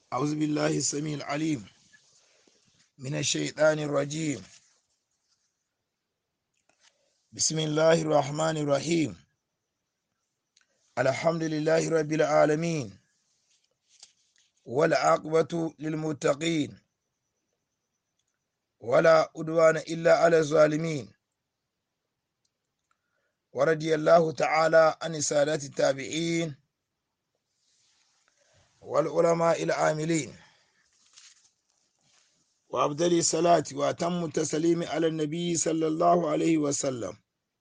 أعوذ بالله السميع العليم من الشيطان الرجيم بسم الله الرحمن الرحيم الحمد لله رب العالمين والعاقبة للمتقين ولا أدوان إلا على الظالمين ورضي الله تعالى عن سادات التابعين والعلماء العاملين وأفضل الصلاة وأتم التسليم على النبي صلى الله عليه وسلم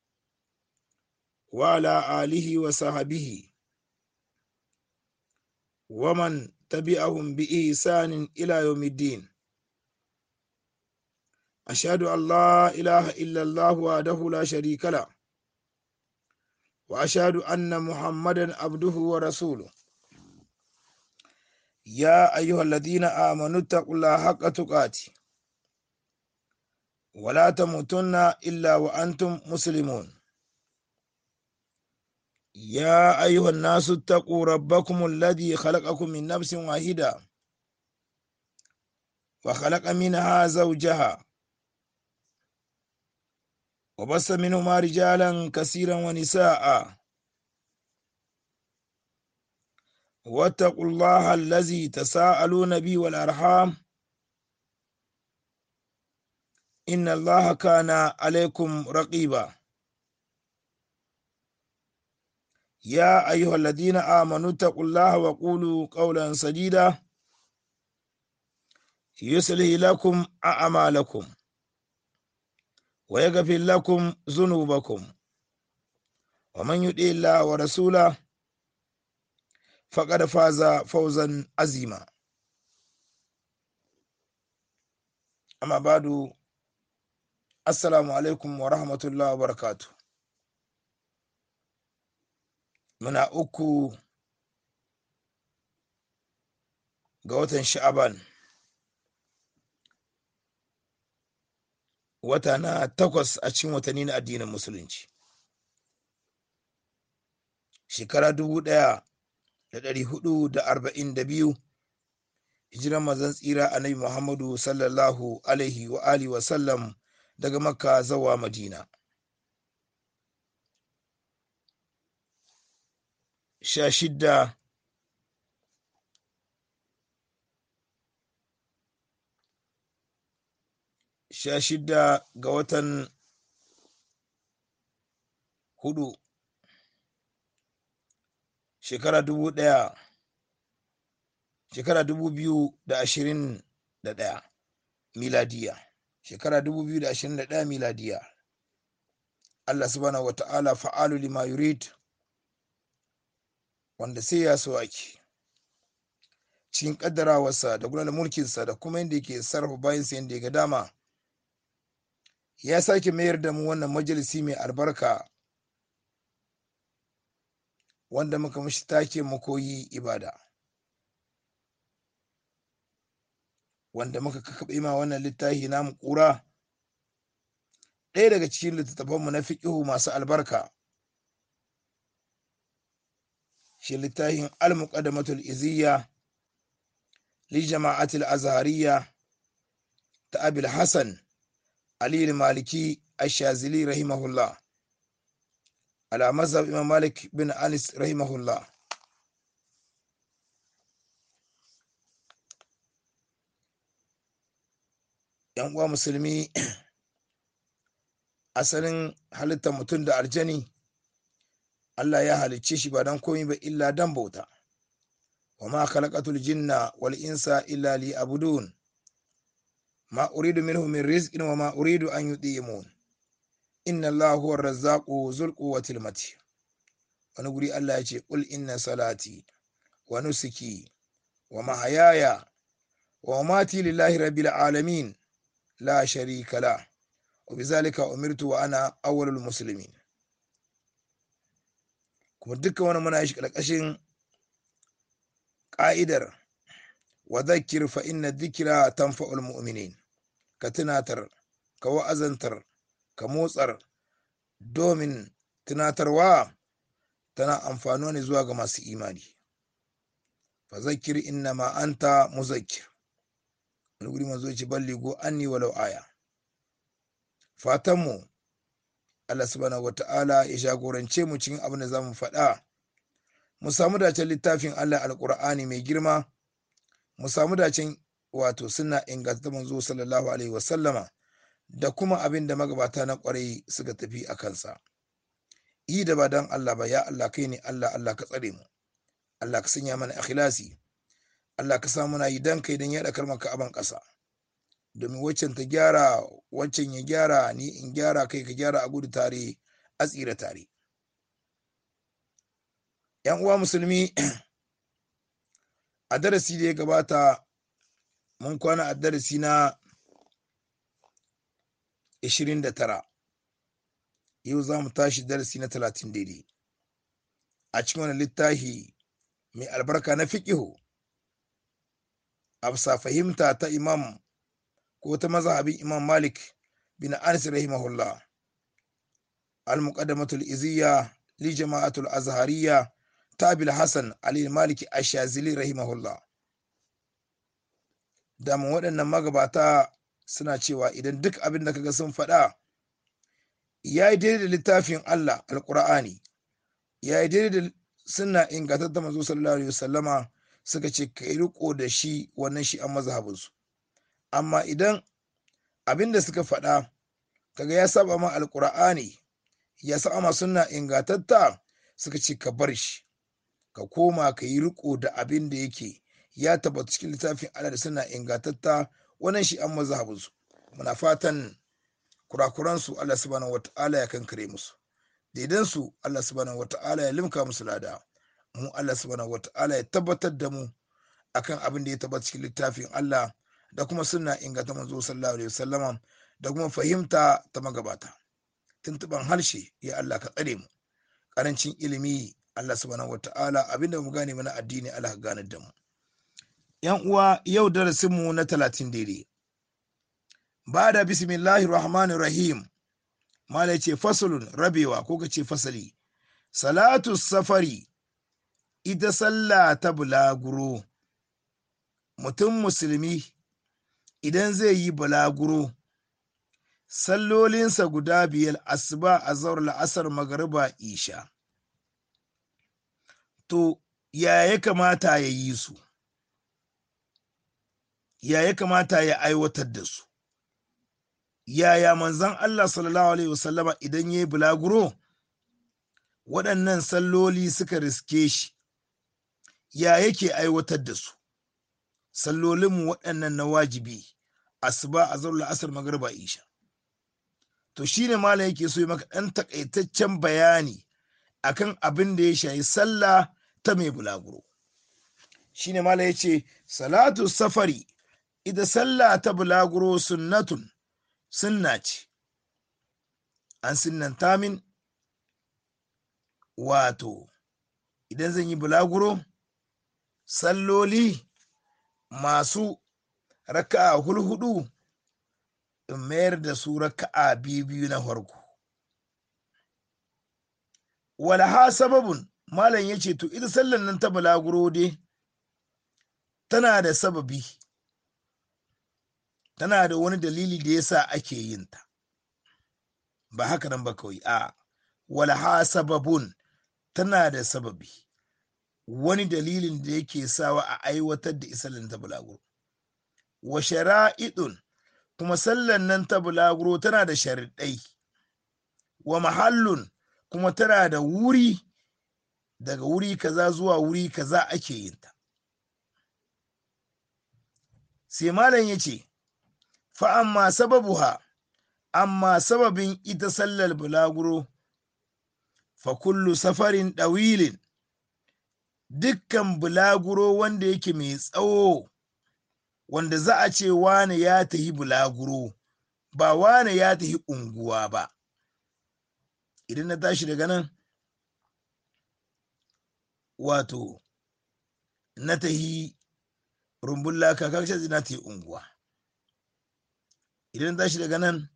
وعلى آله وصحبه ومن تبعهم بإحسان إلى يوم الدين أشهد أن لا إله إلا الله وحده لا شريك له وأشهد أن محمدا عبده ورسوله يا أيها الذين آمنوا اتقوا الله حق تقاته ولا تموتن إلا وأنتم مسلمون يا أيها الناس اتقوا ربكم الذي خلقكم من نفس واحدة وخلق منها زوجها وبث منهما رجالا كثيرا ونساء واتقوا الله الذي تساءلون به والأرحام إن الله كان عليكم رقيبا يا أيها الذين آمنوا اتقوا الله وقولوا قولا سديدا يصلح لكم أعمالكم ويغفر لكم ذنوبكم ومن يطع الله ورسوله فقد فاز فوزا عظيما أما بعد السلام عليكم ورحمة الله وبركاته muna uku ga watan sha'aban wata na takwas a cikin watanni na addinin musulunci shekara dubu ɗaya da ɗari hudu da arba'in da biyu hijiran mazan tsira annabi muhammadu sallallahu alaihi wa alihi wa sallam daga makka zawa madina sha shidda sha shidda ga watan hudu shekara dubu ɗaya shekara dubu biyu da ashirin da ɗaya miladiya shekara dubu biyu da ashirin da ɗaya miladiya Allah subhanahu wa ta'ala fa'alu lima yurid wanda sai ya so ake cikin kaddarawarsa da gudanar mulkinsa da kuma yadda yake sarrafa bayansa yadda ya ga dama ya sake mayar da mu wannan majalisi mai albarka wanda muka mashi take mu koyi ibada wanda muka kakaɓe ma wannan littafi namu ƙura ɗaya daga cikin littattafanmu na fiƙihu masu albarka shi littafin al-muqaddamatul iziyya li jama'atul azhariya ta abil hasan ali maliki ash-shazili rahimahullah ala mazhab imam malik bin anis rahimahullah yan uwa musulmi asalin halittar mutum da aljani Allah ya halicce shi ba don komai ba illa dan bauta wa ma khalaqatul jinna wal insa illa li abudun ma uridu minhum min rizqin wa ma uridu an yutimun inna Allah huwa ar-razzaqu zul quwwatil mati wani guri Allah ya ce qul inna salati wa nusuki wa mahayaya wa mamati lillahi rabbil alamin la sharika la wa bizalika umirtu wa ana awwalul muslimin kuma dukkan wani muna shi ƙarƙashin ƙa'idar wa zakir fa inna dhikra tanfa'ul mu'minin ka tunatar ka wa'azantar ka motsar domin tunatarwa tana amfano ne zuwa ga masu imani fa zakkir inna ma anta muzakkir wani guri manzo ce balligo anni walau aya fatan mu Allah subhanahu wata'ala ya jagorance mu cikin abin da zamu faɗa mu samu dacen littafin Allah alqur'ani mai girma mu samu dacen wato suna inganta manzo sallallahu alaihi wasallama da kuma abin da magabata na kwarai suka tafi a kansa yi da ba dan Allah ba ya Allah kai ne Allah Allah ka tsare mu Allah ka sanya mana ikhlasi Allah ka sa muna yi dan kai dan yaɗa kalmar ka aban ƙasa domin waccan ta gyara waccan ya gyara ni in gyara kai ka gyara a gudu tare a tsira tare yan uwa musulmi a darasi da ya gabata mun kwana a darasi na 29 yau za mu tashi darasi na 30 daidai a cikin wani littafi mai albarka na fiƙihu a bisa fahimta ta imam ko ta mazhabin imam malik bin anas rahimahullah al-muqaddamatul iziyya li jama'atul azhariyya tabil hasan ali maliki ashazili rahimahullah daman waɗannan magabata suna cewa idan duk abin da kaga sun faɗa ya yi daidai da littafin Allah alƙur'ani ya yi daidai da suna ingantattar manzo sallallahu alaihi wasallama suka ce ka riko da shi wannan shi an mazhabinsu amma idan abin da suka faɗa kaga ya saba ma alƙur'ani ya saba ma suna ingantatta suka ce ka bar shi ka koma ka yi riko da abin da yake ya tabbata cikin littafin Allah da suna ingantatta wannan shi an mazhabinsu muna fatan kurakuransu Allah subhanahu wata'ala ya kankare musu daidan su Allah subhanahu wata'ala ya limka musu lada mu Allah subhanahu wata'ala ya tabbatar da mu akan abin da ya tabbata cikin littafin Allah da kuma sunna inganta manzo sallallahu alaihi wasallama da kuma fahimta ta magabata tuntuban harshe ya Allah ka tsare mu karancin ilimi Allah subhanahu wata'ala abin da mu gane mana addini Allah ka gane da mu yan uwa yau darasinmu na talatin daidai ba da bismillahir rahmanir rahim mala ce fasulun rabewa ko ka ce fasali salatu safari ita sallah ta bulaguro mutum musulmi idan zai yi bulaguro sallolinsa guda biyar asuba a zaur la'asar magariba isha to ya ya kamata ya yi su ya ya kamata ya aiwatar da su yaya manzan Allah sallallahu alaihi wasallama idan ya yi bulaguro waɗannan salloli suka riske shi ya yake aiwatar da su sallolinmu waɗannan na wajibi asuba a zarar asar magarba isha to shine malam yake so yi maka ɗan takaitaccen bayani akan abin da ya shayi sallah ta mai bulaguro shine malam ya ce salatu safari ita sallah ta bulaguro sunnatun sunna ce an sunnanta min wato idan zan yi bulaguro salloli masu raka'a hulhudu in mayar da su raka'a biyu na farko walaha sababun malam ya ce to ita sallan nan ta bulaguro dai tana da sababi tana da wani dalili da yasa ake yin ta ba haka nan ba kawai a walaha sababun tana da sababi wani dalilin da yake sawa a aiwatar da isalin ta bulaguro wa shara'idun kuma sallan nan ta bulaguro tana da sharaɗai wa mahallun kuma tana da wuri daga wuri kaza zuwa wuri kaza ake yin ta sai malam ya ce fa'amma sababuha amma sababin ita sallar bulaguro fa kullu safarin ɗawilin dukkan bulaguro wanda yake mai tsawo wanda za a ce wane ya tahi bulaguro ba wane ya tahi unguwa ba idan na tashi daga nan wato na tahi rumbun laka kaga na tahi unguwa idan na tashi daga nan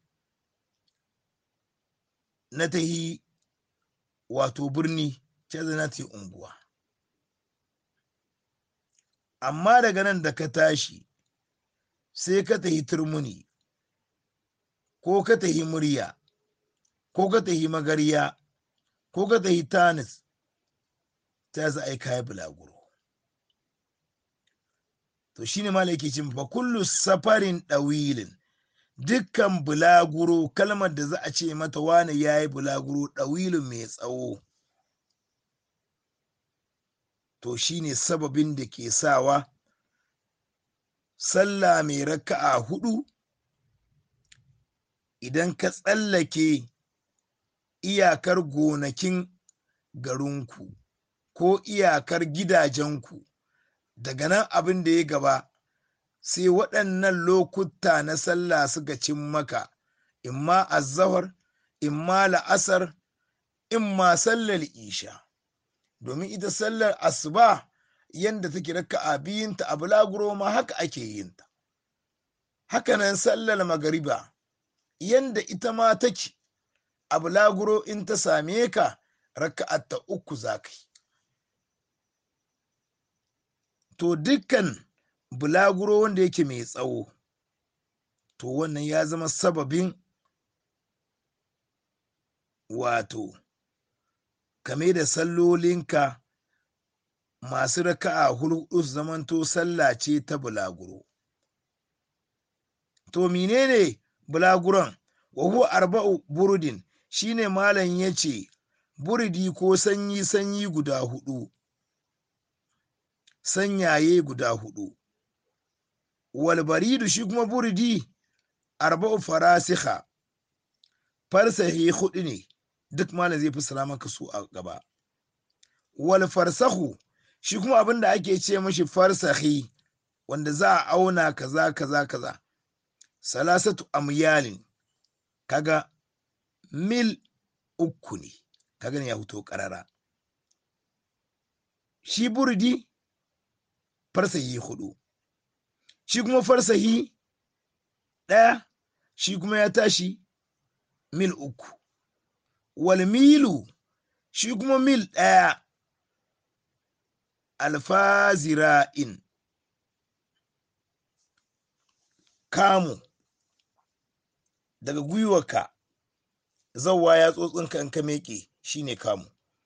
na tahi wato birni ce na tahi unguwa amma daga nan da ka tashi sai ka tahi turmuni ko ka tahi murya ko ka tahi magarya ko ka tahi tanis ta za a yi kayan bulaguro to shine ma yake cin fa kullu safarin ɗawilin dukkan bulaguro kalmar da za a ce mata wani ya yi bulaguro ɗawilin mai tsawo to shine sababin da ke sawa sallah mai raka'a hudu idan ka tsallake iyakar gonakin garinku ko iyakar gidajenku daga nan abin da ya gaba sai waɗannan lokuta na sallah suka cin maka imma azzahar imma la'asar imma sallar isha domin ita sallar asuba yadda take raka'a biyunta a bulaguro ma haka ake yinta hakanan sallar magariba yadda ita ma take a bulaguro in ta same ka raka'ar ta uku za ka yi to dukkan bulaguro wanda yake mai tsawo to wannan ya zama sababin wato kame da sallolinka masu raka'a hudu su zamanto sallah ce ta bulaguro to menene bulaguron wa huwa arba'u burudin shine malam ya ce buridi ko sanyi sanyi guda hudu sanyaye guda hudu walbaridu shi kuma buridi arba'u farasiha farsahi hudu ne duk malam zai fi maka su a gaba wal farsahu shi kuma abin da ake ce mashi farsahi wanda za a auna kaza kaza kaza salasatu amyalin kaga mil uku ne kaga ne ya fito karara shi burdi farsahi hudu shi kuma farsahi ɗaya shi kuma ya tashi mil uku wal milu shi kuma mil ɗaya alfazira'in kamu daga gwiwarka zauwa ya tsotsinka in ka meƙe shine kamu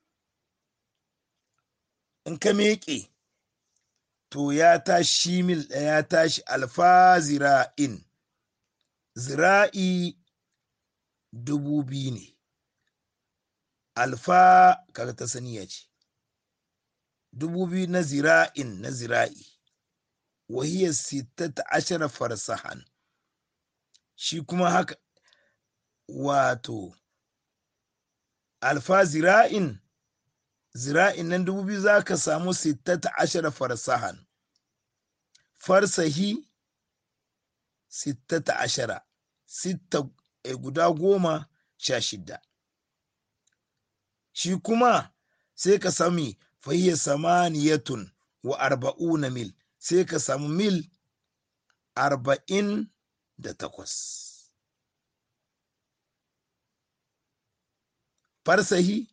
in ka meƙe to ya tashi mil ɗaya ya tashi alfa zira'in zira'i dubu biyu ne alfa kaga ta saniya ce dubu biyu na zira'in na zira'i wahiyar sittata ashara farsahan shi kuma haka wato alfa zira'in zira'in nan dubu biyu za ka samu sittata ashara farsahan farsahi sittata ashara sitta guda goma sha shida shi kuma sai ka sami fahiyya samaniyatun wa arba'una mil sai ka samu mil arba'in da takwas farsahi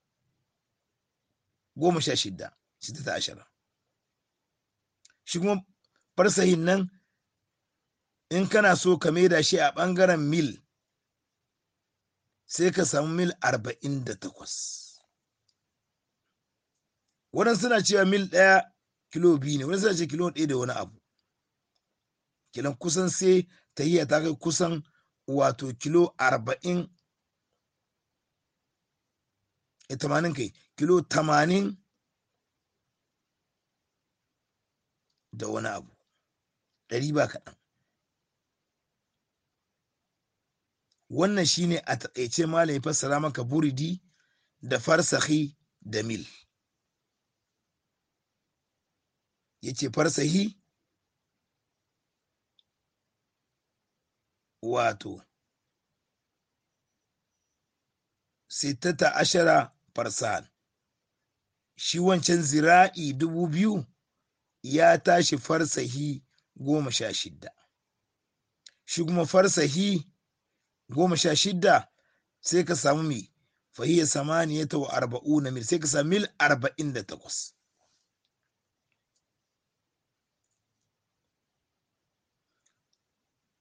goma sha shida shida ta ashara shi kuma farsahin nan in kana so ka maida shi a ɓangaren mil sai ka samu mil arba'in da takwas waɗansu suna cewa mil ɗaya kilo biyu ne wani suna ce kilo ɗaya da wani abu kilan kusan sai ta yi ta kai kusan wato kilo arba'in tamanin kai kilo tamanin da wani abu ɗari ba kaɗan wannan shine a taƙaice malam ya fassara maka buridi da farsahi da mil ya ce farsahi wato sittata ashara farsan shi wancan zira'i dubu biyu ya tashi farsahi goma sha shidda shi kuma farsahi goma sha shidda sai ka samu mai fahiyar samaniyata wa arba'u na mil sai ka samu mil arba'in da takwas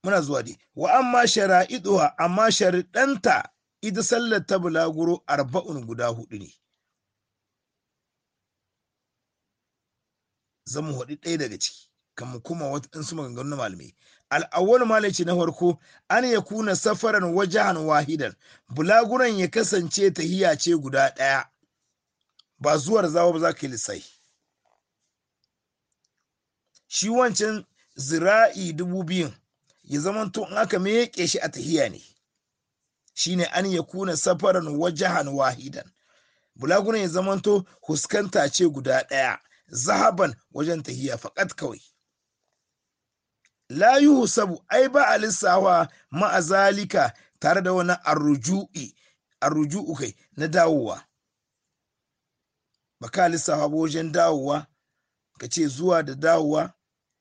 muna zuwa dai wa amma shara'iduha amma shariɗanta ita sallar ta bulaguro arba'un guda hudu ne zan mu haɗi ɗaya daga ciki kan kuma waɗansu maganganu na malamai al'awwal malai ce na farko an ya kuna safaran wajahan wahidan bulaguran ya kasance tahiya ce guda ɗaya ba zuwar zawa ba za ka yi lissai shi wancan zira'i dubu biyun ya zamanto in aka meƙe shi a tahiya ne shine an ya kuna safaran wajahan wahidan bulaguran ya zamanto huskanta ce guda ɗaya zahaban wajen tahiya faƙat kawai la yuhsabu ai ba a lissawa ma'azalika tare da wani arruju'i arruju'u kai na dawowa ba ka lissawa ba wajen dawowa ka ce zuwa da dawowa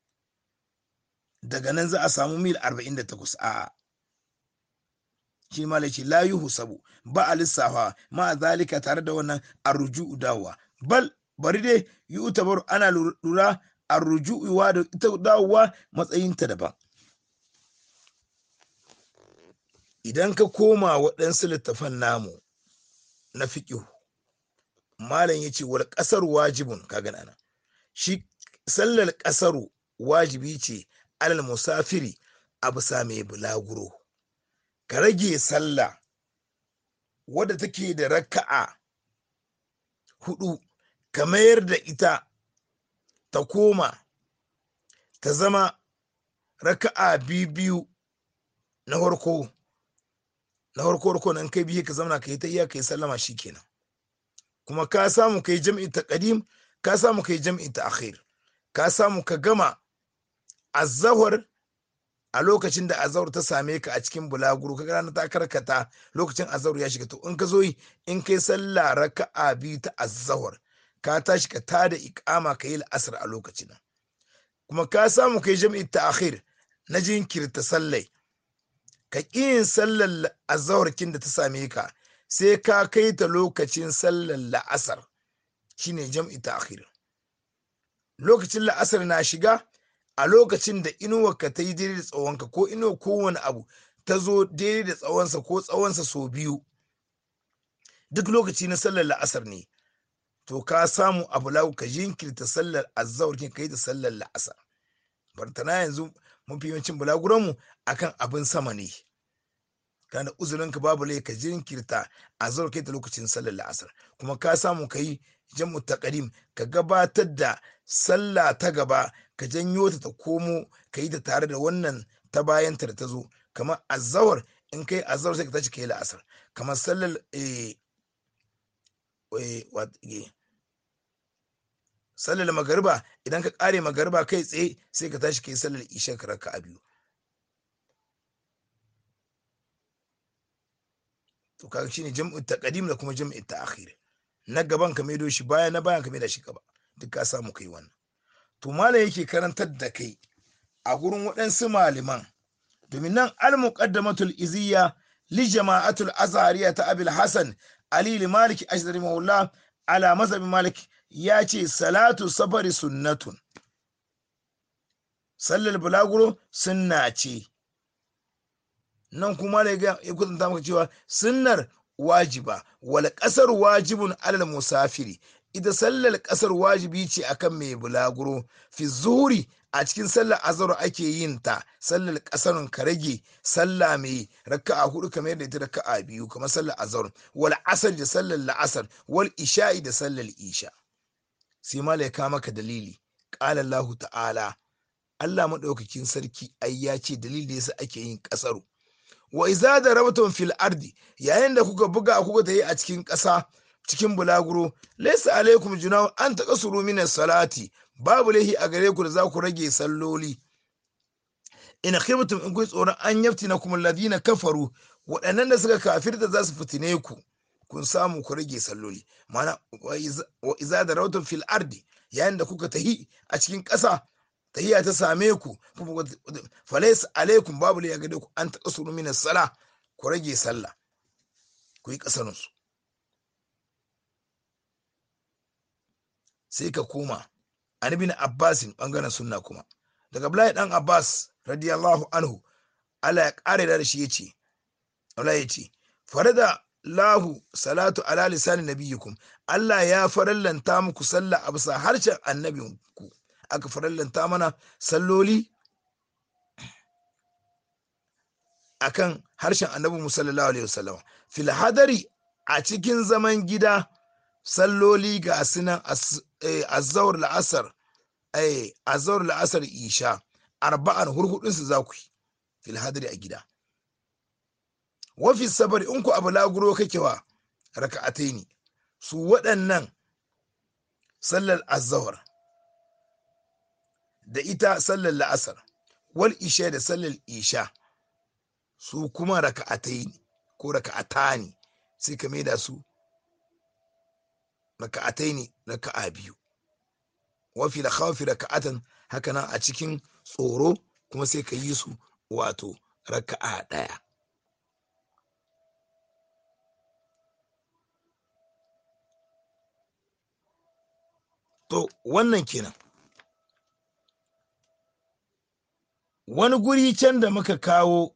daga nan za a samu mil 48 a shi ma ce la yuhsabu ba a lissawa ma'azalika tare da wannan arruju'u dawowa bal bari dai yi utabaru ana lura a rujuwa da ita dawowa matsayinta daban idan ka koma waɗansu littafan namu na fiƙihu malam ya ce wal ƙasar wajibun ka gana nan shi sallar ƙasaru wajibi ce alal musafiri a bisa mai bulaguro ka rage sallah wadda take da raka'a hudu ka mayar da ita ta koma ta zama raka'a biyu na farko na farko farko nan kai biyu ka zama ka yi ta iya ka yi sallama kenan. kuma ka samu ka yi jam'i ta qadim ka samu ka yi jam'i ta akhir ka samu ka gama azahar a lokacin da azahar ta same ka a cikin bulaguro ka rana ta karkata lokacin azahar ya shiga to in ka zo yi in kai sallah raka'a biyu ta azahar ka tashi ka tada ikama ka yi la'asar a lokacin kuma ka samu kai jam'i ta akhir na jinkirta sallai ka ƙi yin sallar azawarkin da ta same ka sai ka kai ta lokacin sallar la'asar shine jam'i ta akhir lokacin la'asar na shiga a lokacin da inuwa ka ta yi daidai da tsawonka ko inuwa kowane abu ta zo daidai da tsawonsa ko tsawonsa sau biyu duk lokaci na sallar la'asar ne to ka samu abu lau ka jinkirta sallar azzawar kin kai da sallar la'asar bartana yanzu mafi yawancin bulaguranmu akan abin sama ne kana uzurin ka babu lai ka jinkirta azzawar kai da lokacin sallar la'asar kuma ka samu ka yi jam'u taqdim ka gabatar da sallah ta gaba ka janyo ta ta komo ka yi ta tare da wannan ta bayan ta da ta zo kamar azzawar in kai azzawar sai ka tashi ka yi la'asar kamar sallar eh, sallar magariba idan ka kare magariba kai tsaye sai ka tashi kai sallar isha ka raka a biyu to kaga shine jam'u taqdim da kuma jam'u ta'khir na gaban ka maido shi baya na bayan ka maida shi gaba duk ka samu kai wannan to malam yake karantar da kai a gurin waɗansu malaman domin nan al-muqaddamatul iziyya li jama'atul azhariya ta abil hasan ali maliki ashdari maula ala mazhabin malik ya ce salatu safari sunnatun sallar bulaguro sunna ce nan kuma da ya kusanta maka cewa sunnar wajiba wal kasar wajibun alal musafiri ita sallar kasar wajibi ce akan mai bulaguro fi zuhuri a cikin sallar azhar ake yin ta sallar kasarun ka rage sallah mai raka'a hudu kamar yadda ita raka'a biyu kamar sallar azhar wal asar da sallar la'asar wal isha'i da sallar isha sai mala ya kama maka dalili qala Allah ta'ala Allah madaukakin sarki ai ya ce dalili yasa ake yin kasaru wa iza da rabatun fil ardi yayin da kuka buga kuka tayi a cikin ƙasa cikin bulaguro laysa alaikum junahu an taqasuru min salati babu lahi a gare ku da za ku rage salloli in khibtum in kun tsoron an yaftina kum alladhina kafaru waɗannan da suka kafirta za su fitine ku kun samu ku rage salloli mana wa iza da rabatun fil ardi yayin da kuka tahi a cikin ƙasa tahiya ta same ku falais alaikum babu ya gade ku an taɓa suru min sala ku rage sallah ku yi ƙasarunsu sai ka koma an bin abbasin ɓangaren sunna kuma daga Abdullahi dan abbas radiyallahu anhu Allah ya ƙara da shi ya ce Allah ya ce farada lahu salatu ala lisani nabiyikum Allah ya farallanta muku sallah a bisa harshen annabinku aka farallanta mana salloli akan harshen annabi mu sallallahu alaihi wasallam fil hadari a cikin zaman gida salloli ga sunan azzaur la'asar eh azzaur la'asar isha arba'an hurhudun su za ku yi fil hadari a gida wafi sabari in ku abu laguro kake wa raka'atai ne su waɗannan sallar azawar da ita sallar la'asar wal isha da sallar isha su kuma raka'atai ne ko raka'ata ne sai ka maida su raka'atai ne raka'a biyu wafi da khawfi raka'atan haka nan a cikin tsoro kuma sai ka yi su wato raka'a ɗaya To, wannan kenan. Wani guri can da muka kawo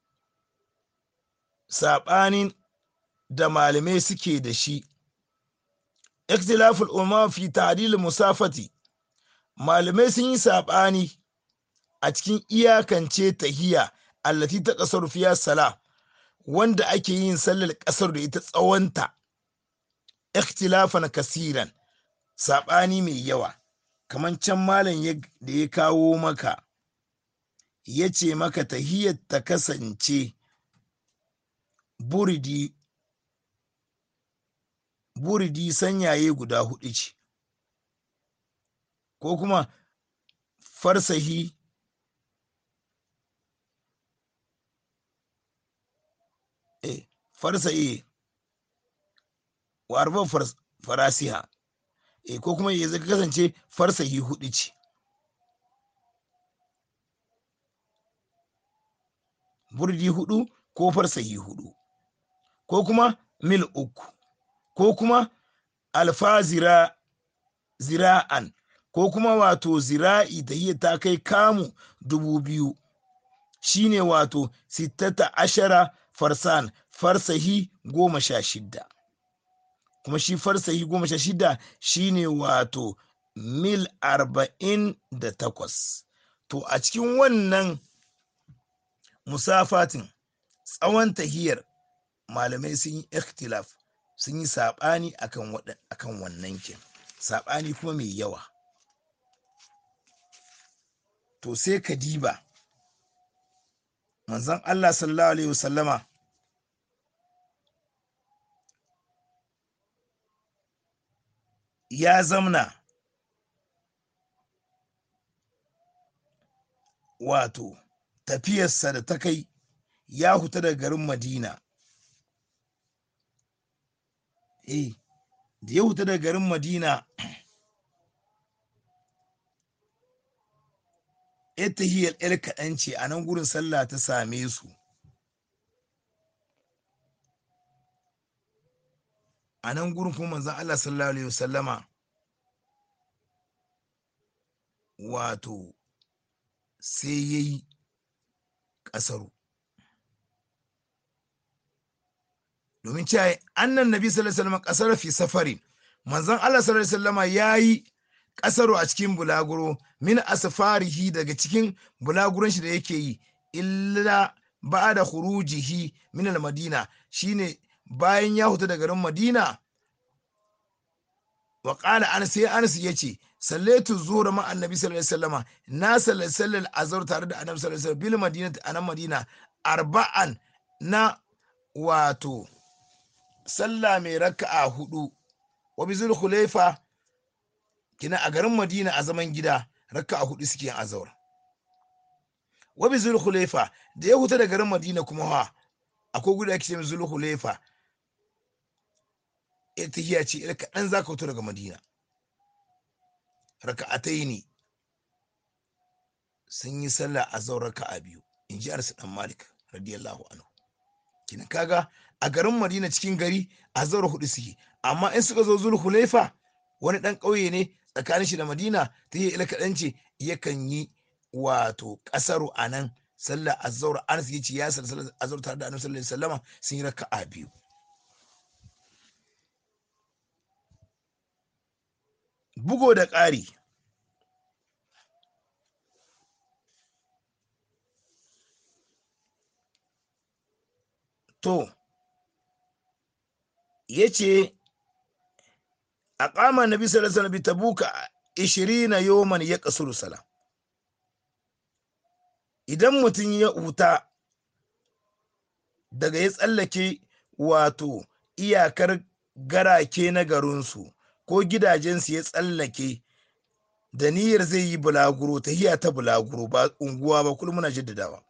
saɓanin da malamai suke da shi, ikhtilaful umma fi ta'dil musafati malamai sun yi saɓani a cikin iyakance tahiya allati ta ƙasar fiya sala wanda ake yin sallar ƙasar da ita tsawonta ikhtilafan kasiran saɓani mai yawa kamar can malam da ya kawo maka ya ce maka tahiyar ta kasance buridi buridi sanyaye guda hudu ce ko kuma farsahi eh farsahi wa arba farasiha e ko kuma ya zai kasance farsahi hudu ce burdi hudu ko farsahi hudu ko kuma mil uku ko kuma alfa zira zira'an ko kuma wato zira'i da iya ta kai kamu dubu biyu shine wato sittata ashara farsan farsahi goma sha shidda kuma shi farsahi goma sha shida shine wato mil arba'in da takwas to a cikin wannan musafatin tsawon tahiyar malamai sun yi ikhtilaf sun yi saɓani akan wannan kin saɓani kuma mai yawa to sai ka diba manzon allah sallallahu alaihi wasallama ya zamna wato tafiyarsa da ta kai ya huta daga garin madina eh da ya huta daga garin madina tahiyar yar kaɗan ce a nan gurin sallah ta same su a nan gurin kuma manzon Allah sallallahu alaihi wasallama wato sai ya yi ƙasaru domin cewa annan nabi sallallahu alaihi wasallam ƙasar fi safari manzon Allah sallallahu alaihi wasallama ya yi ƙasaru a cikin bulaguro min asfarihi daga cikin bulaguron shi da yake yi illa ba da khurujihi min al-madina shine bayan ya huta da garin madina wa qala an sai anas yace sallaitu zuhra ma annabi sallallahu alaihi wasallama na sallal azhar tare da annabi sallallahu alaihi wasallam bil madinati anan madina arba'an na wato sallah mai raka'a hudu wa bi zul khulaifa kina a garin madina a zaman gida raka'a hudu suke yin azhar wa bi zul khulaifa da ya huta da garin madina kuma ha akwai gudu ake ce zul khulaifa ita ce ita kaɗan za ka fito daga madina raka'atai ne sun yi sallah a zau raka'a biyu in ji arsu dan malik radiyallahu anhu kina kaga a garin madina cikin gari a zaura hudu suke amma in suka zo zul hulaifa wani dan ƙauye ne tsakanin shi da madina ta yi ila kaɗan ce yakan yi wato ƙasaru a nan sallar azzaur anas yace ya sallar azzaur tare da annabi sallallahu alaihi wasallama sun yi raka'a biyu bugo da ƙari to yace aqama nabi sallallahu alaihi wasallam tabuka 20 yawman ya kasuru sala idan mutum ya huta daga ya tsallake wato iyakar garake na garinsu ko gidajensu ya tsallake da niyyar zai yi bulaguro ta hiya ta bulaguro ba unguwa ba kullum muna jaddadawa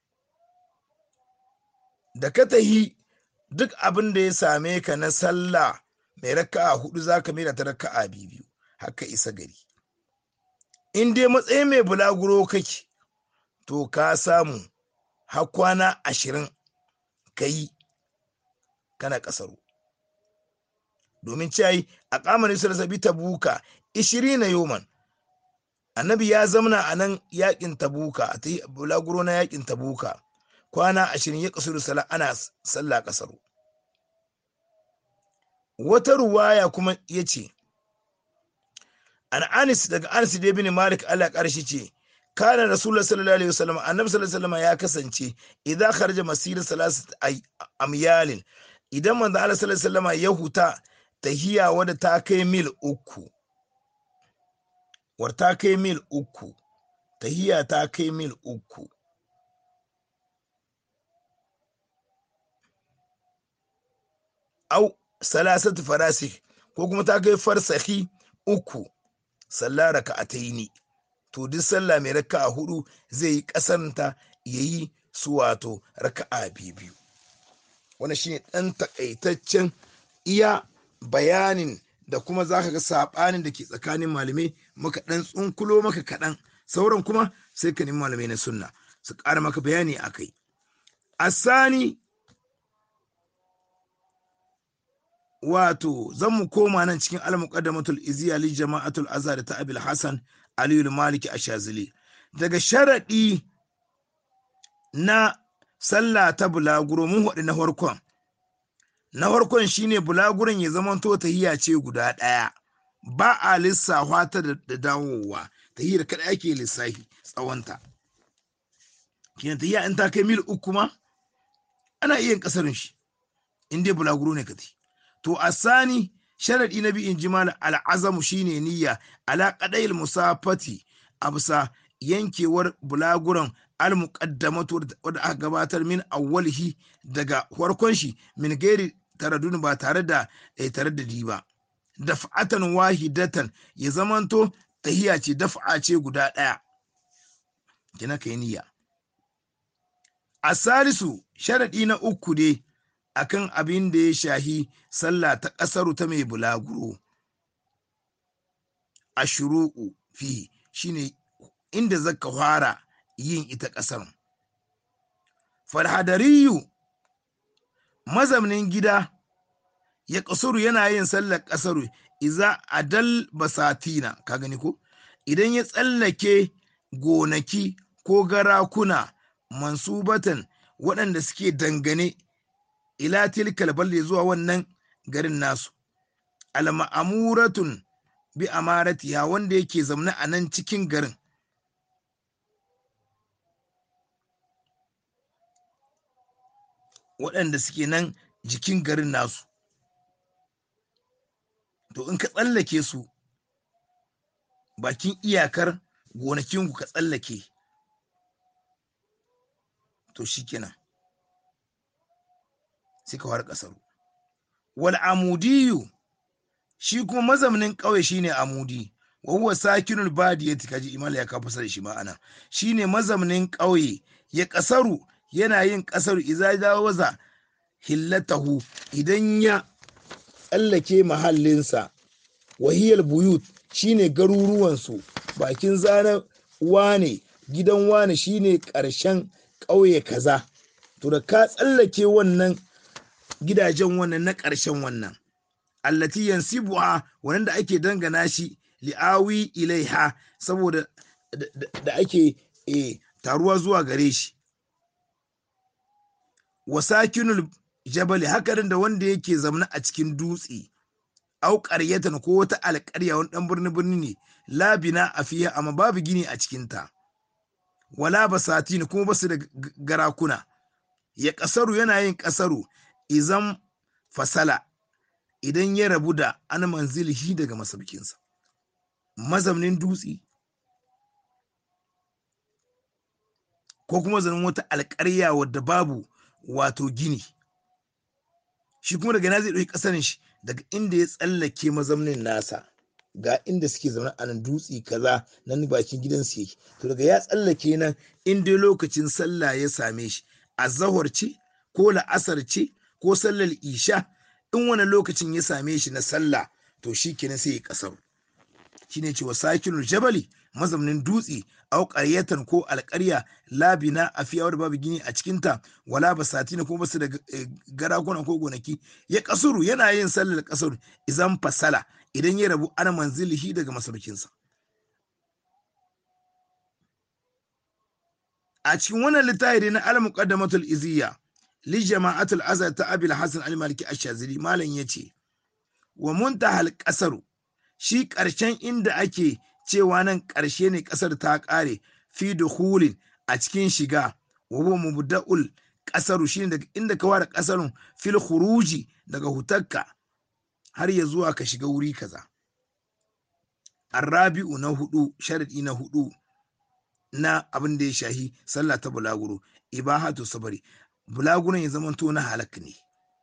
da ka tahi duk abin da ya same ka na sallah mai raka'a hudu za ka mera ta raka'a biyu haka isa gari in dai matsayin mai bulaguro kake to ka samu har kwana ashirin ka yi kana kasaru domin ciyayi a kamarin sarsabi ta buka ishirin na yoman annabi ya zamana a nan yakin tabuka a ta bulaguro na yakin tabuka kwana ashirin ya kasuru sala ana sallah kasaru wata ruwaya kuma ya ce an anis daga anis da bin malik allah karshe ce kana rasulullah sallallahu alaihi wasallam annabi sallallahu alaihi wasallam ya kasance idza kharaja masir salasat amyalin idan manzo Allah sallallahu alaihi wasallam ya huta tahiya wadda ta kai mil uku war ta kai mil uku tahiya ta kai mil uku au salasatu farasik ko kuma ta kai farsahi uku sallah raka'ataini to duk sallah mai raka'a hudu zai yi kasanta yayi su wato raka'a biyu wannan shine dan takaitaccen iya bayanin da kuma zaka ga sabanin da ke tsakanin malamai maka dan tsunkulo maka kaɗan sauran kuma sai ka nemi malamai na sunna su ƙara maka bayani a kai asani wato zan mu koma nan cikin al-muqaddamatul iziya li jama'atul azhar ta abil hasan aliyu maliki ashazili daga sharadi na sallah ta bulaguro mun haɗu na farkon na farkon shine bulaguron ya zama to tahiyya ce guda ɗaya ba a lissafa ta da dawowa tahiyar kada ake lissafi tsawonta kina tahiyya in ta kai mil uku ma ana iya kasarin shi in dai bulaguro ne kati to asani sharadi na bi in ji malam al'azamu shine niyya ala qadayil musafati absa yankewar bulaguran al-muqaddamatu wadda aka gabatar min awwalihi daga farkon shi min gairi taradun ba tare da taraddadi ba daf'atan wahidatan ya zamanto tahiya ce daf'a ce guda ɗaya kina kai niyya asalisu sharadi na uku ne akan abin da ya shahi sallah ta ƙasaru ta mai bulaguro a shuru'u fi shine inda zaka fara yin ita ƙasar farhadariyu mazaunin gida ya ƙasuru yana yin sallar ƙasaru iza adal basatina ka gani ko idan ya tsallake gonaki ko garakuna mansubatan waɗanda suke dangane ila tilkal balde zuwa wannan garin nasu alma'amuratun bi amaratiha wanda yake zaune a nan cikin garin waɗanda suke nan jikin garin nasu to in ka tsallake su bakin iyakar gonakinku ka tsallake to shikenan sai ka fara ƙasar wal amudiyu shi kuma mazaunin ƙauye shine amudi wa huwa sakinul badiyati kaji imala ya kafa da shi ma'ana shine mazaunin ƙauye ya ƙasaru yana yin ƙasaru idza jawaza hillatahu idan ya tsallake mahallinsa wahiyar buyut shine garuruwansu bakin zana wane gidan wane shine ƙarshen ƙauye kaza to da ka tsallake wannan gidajen wannan na ƙarshen wannan allati yansibuha wannan da ake dangana shi li'awi ilaiha saboda da ake taruwa zuwa gare shi wasakinul jabali hakarin da wanda yake zamna a cikin dutse au ƙaryatan ko wata alƙarya wani ɗan birni birni ne labina a fiye amma babu gini a cikinta wala basatin kuma basu da garakuna ya ƙasaru yana yin ƙasaru izan fasala idan ya rabu da an manzilihi daga masaukinsa mazaunin dutse ko kuma zanen wata alƙarya wadda babu wato gini shi kuma daga na zai ɗauki ƙasarin shi daga inda ya tsallake mazaunin nasa ga inda suke zaune a nan dutse kaza nan bakin gidansu yake to daga ya tsallake nan in dai lokacin sallah ya same shi azahar ce ko la'asar ce ko sallar isha in wani lokacin ya same shi na sallah to shi kenan sai ya kasar shine cewa sakinul jabali mazaunin dutse au qaryatan ko alƙarya labina a fiya da babu gini a cikinta wala basatina ko basu da garakuna ko gonaki ya kasuru yana yin sallar kasuru idan fasala idan ya rabu ana manzilihi daga masaukinsa a cikin wannan littafi na al-muqaddamatul iziyya li jama'atul azhar ta abil hasan al-maliki ash-shazili malam yace wa muntahal qasaru shi ƙarshen inda ake cewa nan ƙarshe ne ƙasar ta ƙare fi dukhulin a cikin shiga wa huwa mubda'ul ƙasaru shine daga inda ka ware ƙasarun fil khuruji daga hutakka har ya zuwa ka shiga wuri kaza arrabi'u na hudu sharadi na hudu na abin da ya shahi sallah ta bulaguro ibahatu sabari bulaguron ya zamanto na halak ne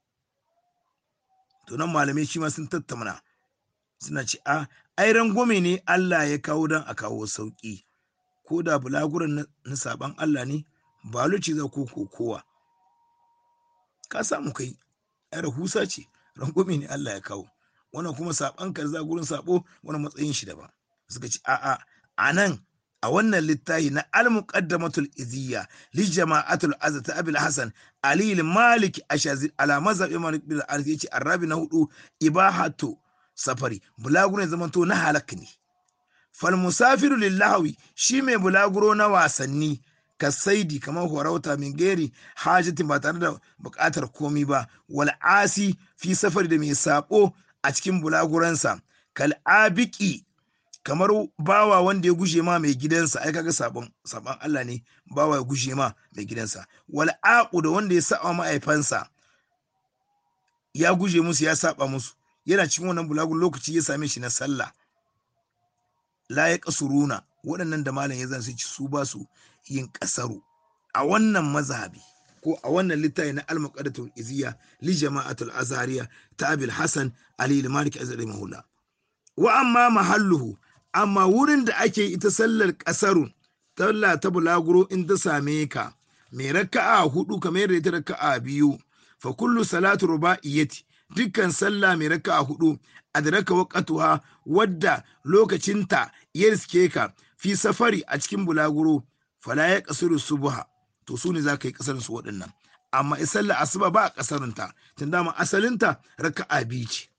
to nan malamai shi ma sun tattauna suna ce a ai rangwame ne Allah ya kawo don a kawo sauki ko da bulaguron na saban Allah ne ba luci za ko kowa ka samu kai ai rahusa ce rangwame ne Allah ya kawo wannan kuma saban ka za gurin sabo wani matsayin shi daban suka ce a'a a nan a wannan littafi na al-muqaddamatul iziyya li jama'atul azza abil hasan ali malik ashazir ala mazhab imam bin al yace arabi na hudu ibahatu safari bulaguro ne zamanto na halak ne fal musafiru lillahi shi mai bulaguro na wasanni ka saidi kamar horauta min geri hajatin ba tare da bukatar komi ba wal asi fi safari da mai sabo a cikin bulaguransa kal abiki kamar bawa wanda ya gushe ma mai gidansa ai kaga sabon sabon Allah ne bawa ya gushe ma mai gidansa wal aqu da wanda ya saba ma'aifansa ya guje musu ya saba musu yana cikin wannan bulagun lokaci ya same shi na sallah la ya kasuruna waɗannan da malam ya zan su su ba su yin kasaru a wannan mazhabi ko a wannan littafi na al-muqaddatul iziya li jama'atul azhariya ta abil hasan ali al-malik azari mahula wa amma mahalluhu amma wurin da ake ita sallar kasaru talla ta bulaguro in ta same ka mai raka'a hudu kamar yadda ita raka'a biyu fa kullu salatu rubaiyati dukkan sallah mai raka'a hudu adraka waqtuha wadda lokacinta ya riske ka fi safari a cikin bulaguro fala ya kasuru subha to su ne za ka yi kasar su waɗannan amma sallah asuba ba a kasarinta tun dama asalinta raka'a biyu ce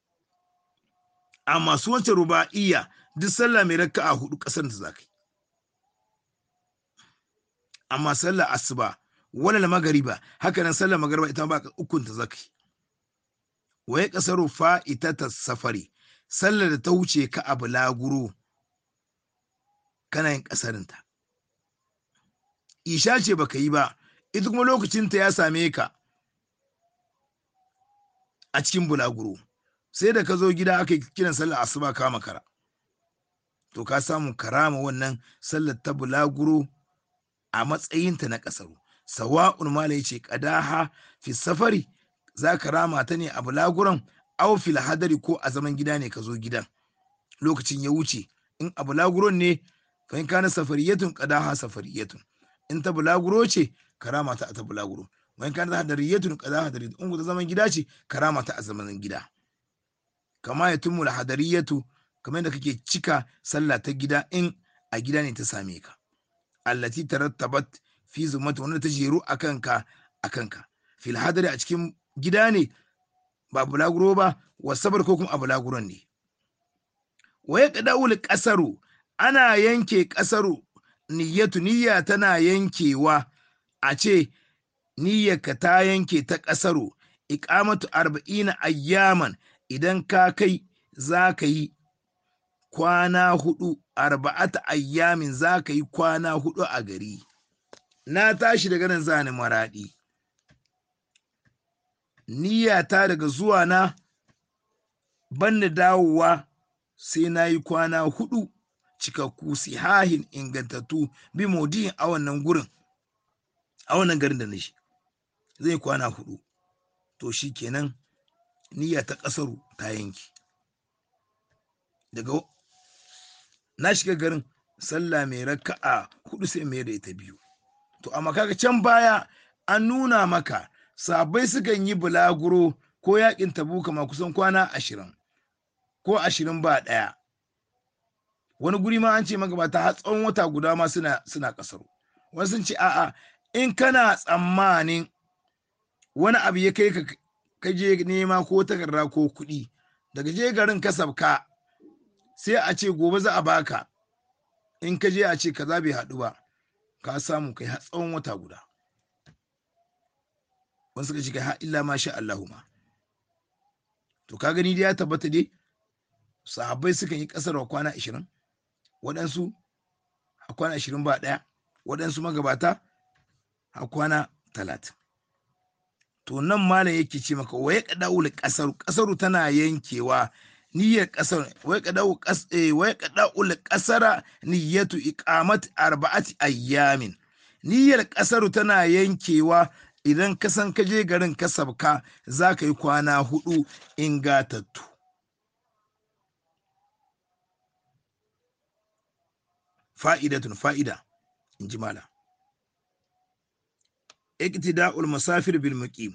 amma su wancan ruba'iyya duk sallah mai raka'a hudu kasar ta za ka yi amma sallah asuba wala magariba haka nan sallah magariba ita ba ukun ta za ka yi wa ya kasaru fa'itata safari sallar da ta wuce ka a bulaguro kana yin kasarinta isha ce baka yi ba ita kuma lokacinta ya same ka a cikin bulaguro sai da ka zo gida aka yi kiran sallar asuba ka makara to ka samu karama wannan sallar ta bulaguro a matsayinta na kasaru sawa'un mala ya ce kadaha fi safari za ka rama ta ne a bulaguron aw fil hadari ko a zaman gida ne ka zo gidan lokacin ya wuce in a bulaguron ne fa in kana safariyatun qadaha safariyatun in ta bulaguro ce karama ta a ta bulaguro wa in kana hadariyatun qadaha hadariyatun in ta zaman gida ce karama ta a zaman gida kama ya tumu hadariyatu kamar da kake cika sallah ta gida in a gida ne ta same ka allati tarattabat fi zumata wanda ta jeru akan ka akan ka fil hadari a cikin gida ne ba bulaguro ba wasabar ko kuma a bulaguron ne waye kadawul kasaru ana yanke kasaru niyyatu niyya tana yankewa a ce niyyarka ta yanke ta ƙasaro iqamatu arba'ina ayyaman idan ka kai za ka yi kwana hudu arba'ata ayyamin za ka yi kwana hudu a gari na tashi daga nan zani maraɗi niyyata daga zuwa na banni dawowa sai na yi kwana hudu cikakku sihahin ingantattu bi modiyin a wannan gurin a wannan garin da na shi zai kwana hudu to shi kenan niyya ta ƙasaru ta yanki daga na shiga garin sallah mai raka'a hudu sai mai da ita biyu to amma kaga can baya an nuna maka sabai sukan yi bulaguro ko yakin tabuka ma kusan kwana ashirin ko ashirin ba ɗaya wani guri ma an ce magabata har tsawon wata guda ma suna suna kasaro wani sun ce a'a in kana tsammanin wani abu ya kai ka je nema ko takarda ko kuɗi daga je garin ka sabka sai a ce gobe za a baka in ka je a ce kaza bai haɗu ba ka samu kai har tsawon wata guda wani suka ce kai har illa ma sha Allahu ma to ka gani dai ya tabbata dai sahabbai suka yi ƙasar wa kwana ashirin waɗansu a kwana ashirin ba ɗaya waɗansu magabata a kwana talatin to nan malam yake ce maka waye kada'ul ƙasaru ƙasaru tana yankewa niyyar ƙasar waye kada'u waye kada'ul ƙasara niyyatu iqamat arba'ati ayyamin niyyar ƙasaru tana yankewa idan ka san ka je garin ka sabka za ka yi kwana hudu ingatattu fa'idatun fa'ida in ji mala iktida'ul musafir bil muqim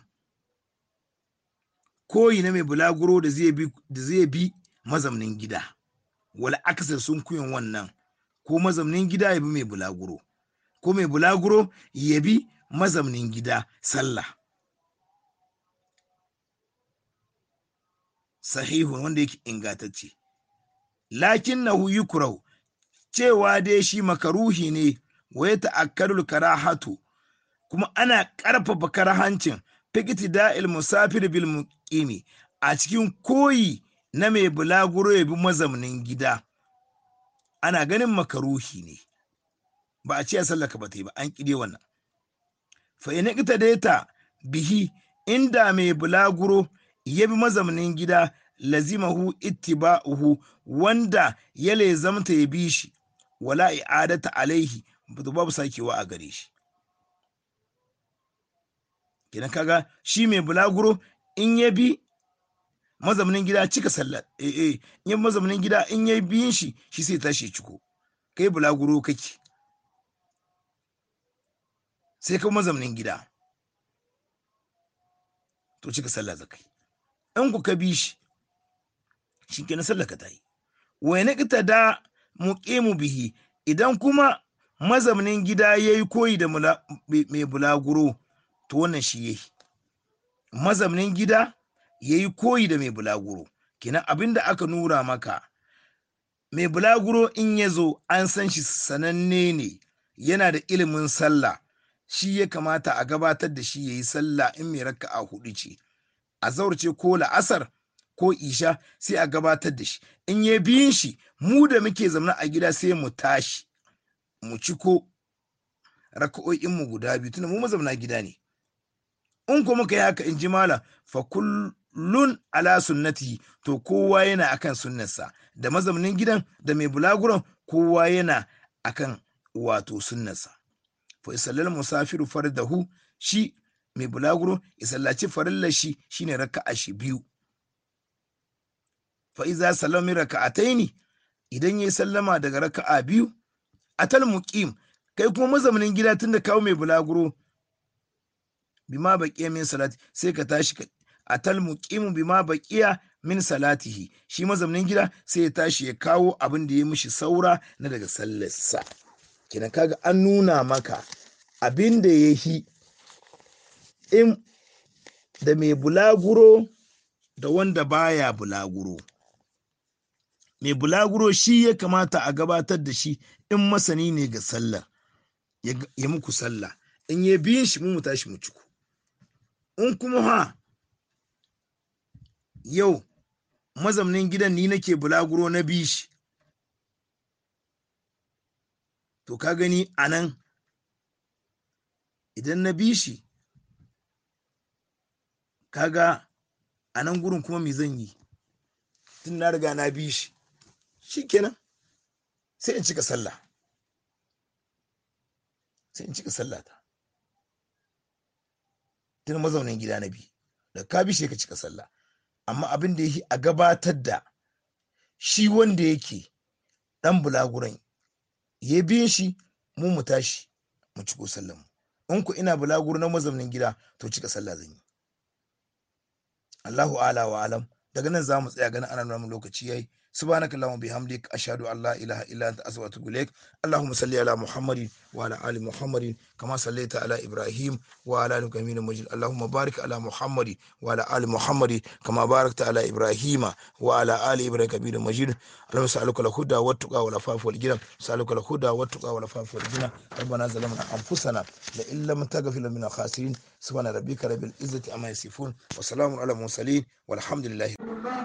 koyi na mai bulaguro da zai bi da zai bi mazamnin gida wal aksar sun kuyin wannan ko mazamnin gida ya bi mai bulaguro ko mai bulaguro ya bi mazamnin gida sallah sahihun wanda yake ingantacce lakinnahu yukrahu cewa dai shi makaruhi ne wa ya ta'akkarul karahatu kuma ana ƙarfafa karahancin fikiti da'il musafir bil muqimi a cikin koyi na mai bulaguro ya bi mazaunin gida ana ganin makaruhi ne ba a ce ya sallaka ba ta yi ba an ƙide wannan fa ina ita ta bihi inda mai bulaguro ya bi mazaunin gida lazimahu ittiba'uhu wanda ya lezamta ya bi shi wala i'adata alaihi babu sakewa a gare shi kenan kaga shi mai bulaguro in ya bi mazaunin gida cika sallar eh eh in ya mazaunin gida in ya biyin shi shi sai tashi ciko kai bulaguro kake sai ka mazaunin gida to cika sallah zakai in ku ka bi shi shi kenan sallar ka tayi wa ne da muqimu bihi idan kuma mazaunin gida yayi koyi da mai bulaguro to wannan shi yayi mazaunin gida yayi koyi da mai bulaguro kenan abinda aka nura maka mai bulaguro in ya zo an san shi sananne ne yana da ilimin sallah shi ya kamata a gabatar da shi yayi sallah in mai raka'a hudu ce a zaurce ko la'asar ko isha sai a gabatar da shi in ya biyin shi mu da muke zaune a gida sai mu tashi mu ci ko raka'o'in mu guda biyu tunda mu mazauna gida ne in ko muka yi haka in ji malam fa kullun ala sunnati to kowa yana akan sunnarsa da mazaunin gidan da mai bulaguron kowa yana akan wato sunnarsa fa isallal musafiru fardahu shi mai bulaguro ya sallaci farillar shi shine raka'a shi biyu fa iza sallami raka'ataini idan yayi sallama daga raka'a biyu atal muqim kai kuma mazaunin gida tunda kawo mai bulaguro bima baqiya min salati sai ka tashi ka atal muqimu bima baqiya min salatihi shi mazaunin gida sai ya tashi ya kawo abin da ya mishi saura na daga sallarsa kenan kaga an nuna maka abin da ya yi in da mai bulaguro da wanda baya bulaguro mai bulaguro shi ya kamata a gabatar da shi in masani ne ga sallah ya muku sallah in ya biyin shi mu tashi mu ciku in kuma ha yau mazaunin gidan ni nake bulaguro na bishi to ka gani a nan idan na bishi kaga a nan gurin kuma me zan yi tun na riga na bishi shikenan sai in cika sallah sai in cika sallah ta tun mazaunin gida na bi da ka bi ka cika sallah amma abin da yake a gabatar da shi wanda yake dan bulaguran ya biyin shi mu mu tashi mu ciko sallan mu in ku ina bulaguro na mazaunin gida to cika sallah zan yi Allahu ala wa alam daga nan za mu tsaya ganin ana nuna lokaci yayi سبحانك اللهم وبحمدك أشهد أن لا إله إلا أنت أستغفرك وأتوب إليك اللهم صل على محمد وعلى آل محمد كما صليت على إبراهيم وعلى آل إبراهيم مجيد اللهم بارك على محمد وعلى آل محمد كما باركت على إبراهيم وعلى آل إبراهيم كبير مجيد اللهم سألك الهدى والتقى والعفاف والغنى سألك الهدى والتقى والعفاف والغنى ربنا ظلمنا أنفسنا لئن لم تغفر لنا من الخاسرين سبحان ربك رب العزة عما يصفون وسلام على المرسلين والحمد لله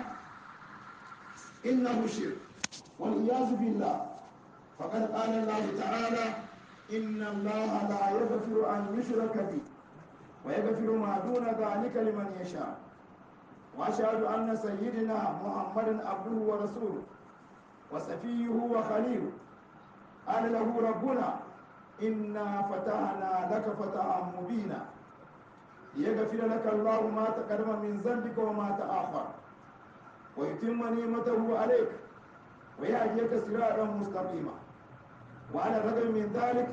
إنه شرك والعياذ بالله فقد قال الله تعالى إن الله لا يغفر أن يشرك به ويغفر ما دون ذلك لمن يشاء وأشهد أن سيدنا محمد عبده ورسوله وسفيه وخليله قال له ربنا إنا فتحنا لك فتحا مبينا ليغفر لك الله ما تقدم من ذنبك وما تأخر ويتم نعمته عليك ويهديك صراطا مستقيما وعلى الرغم من ذلك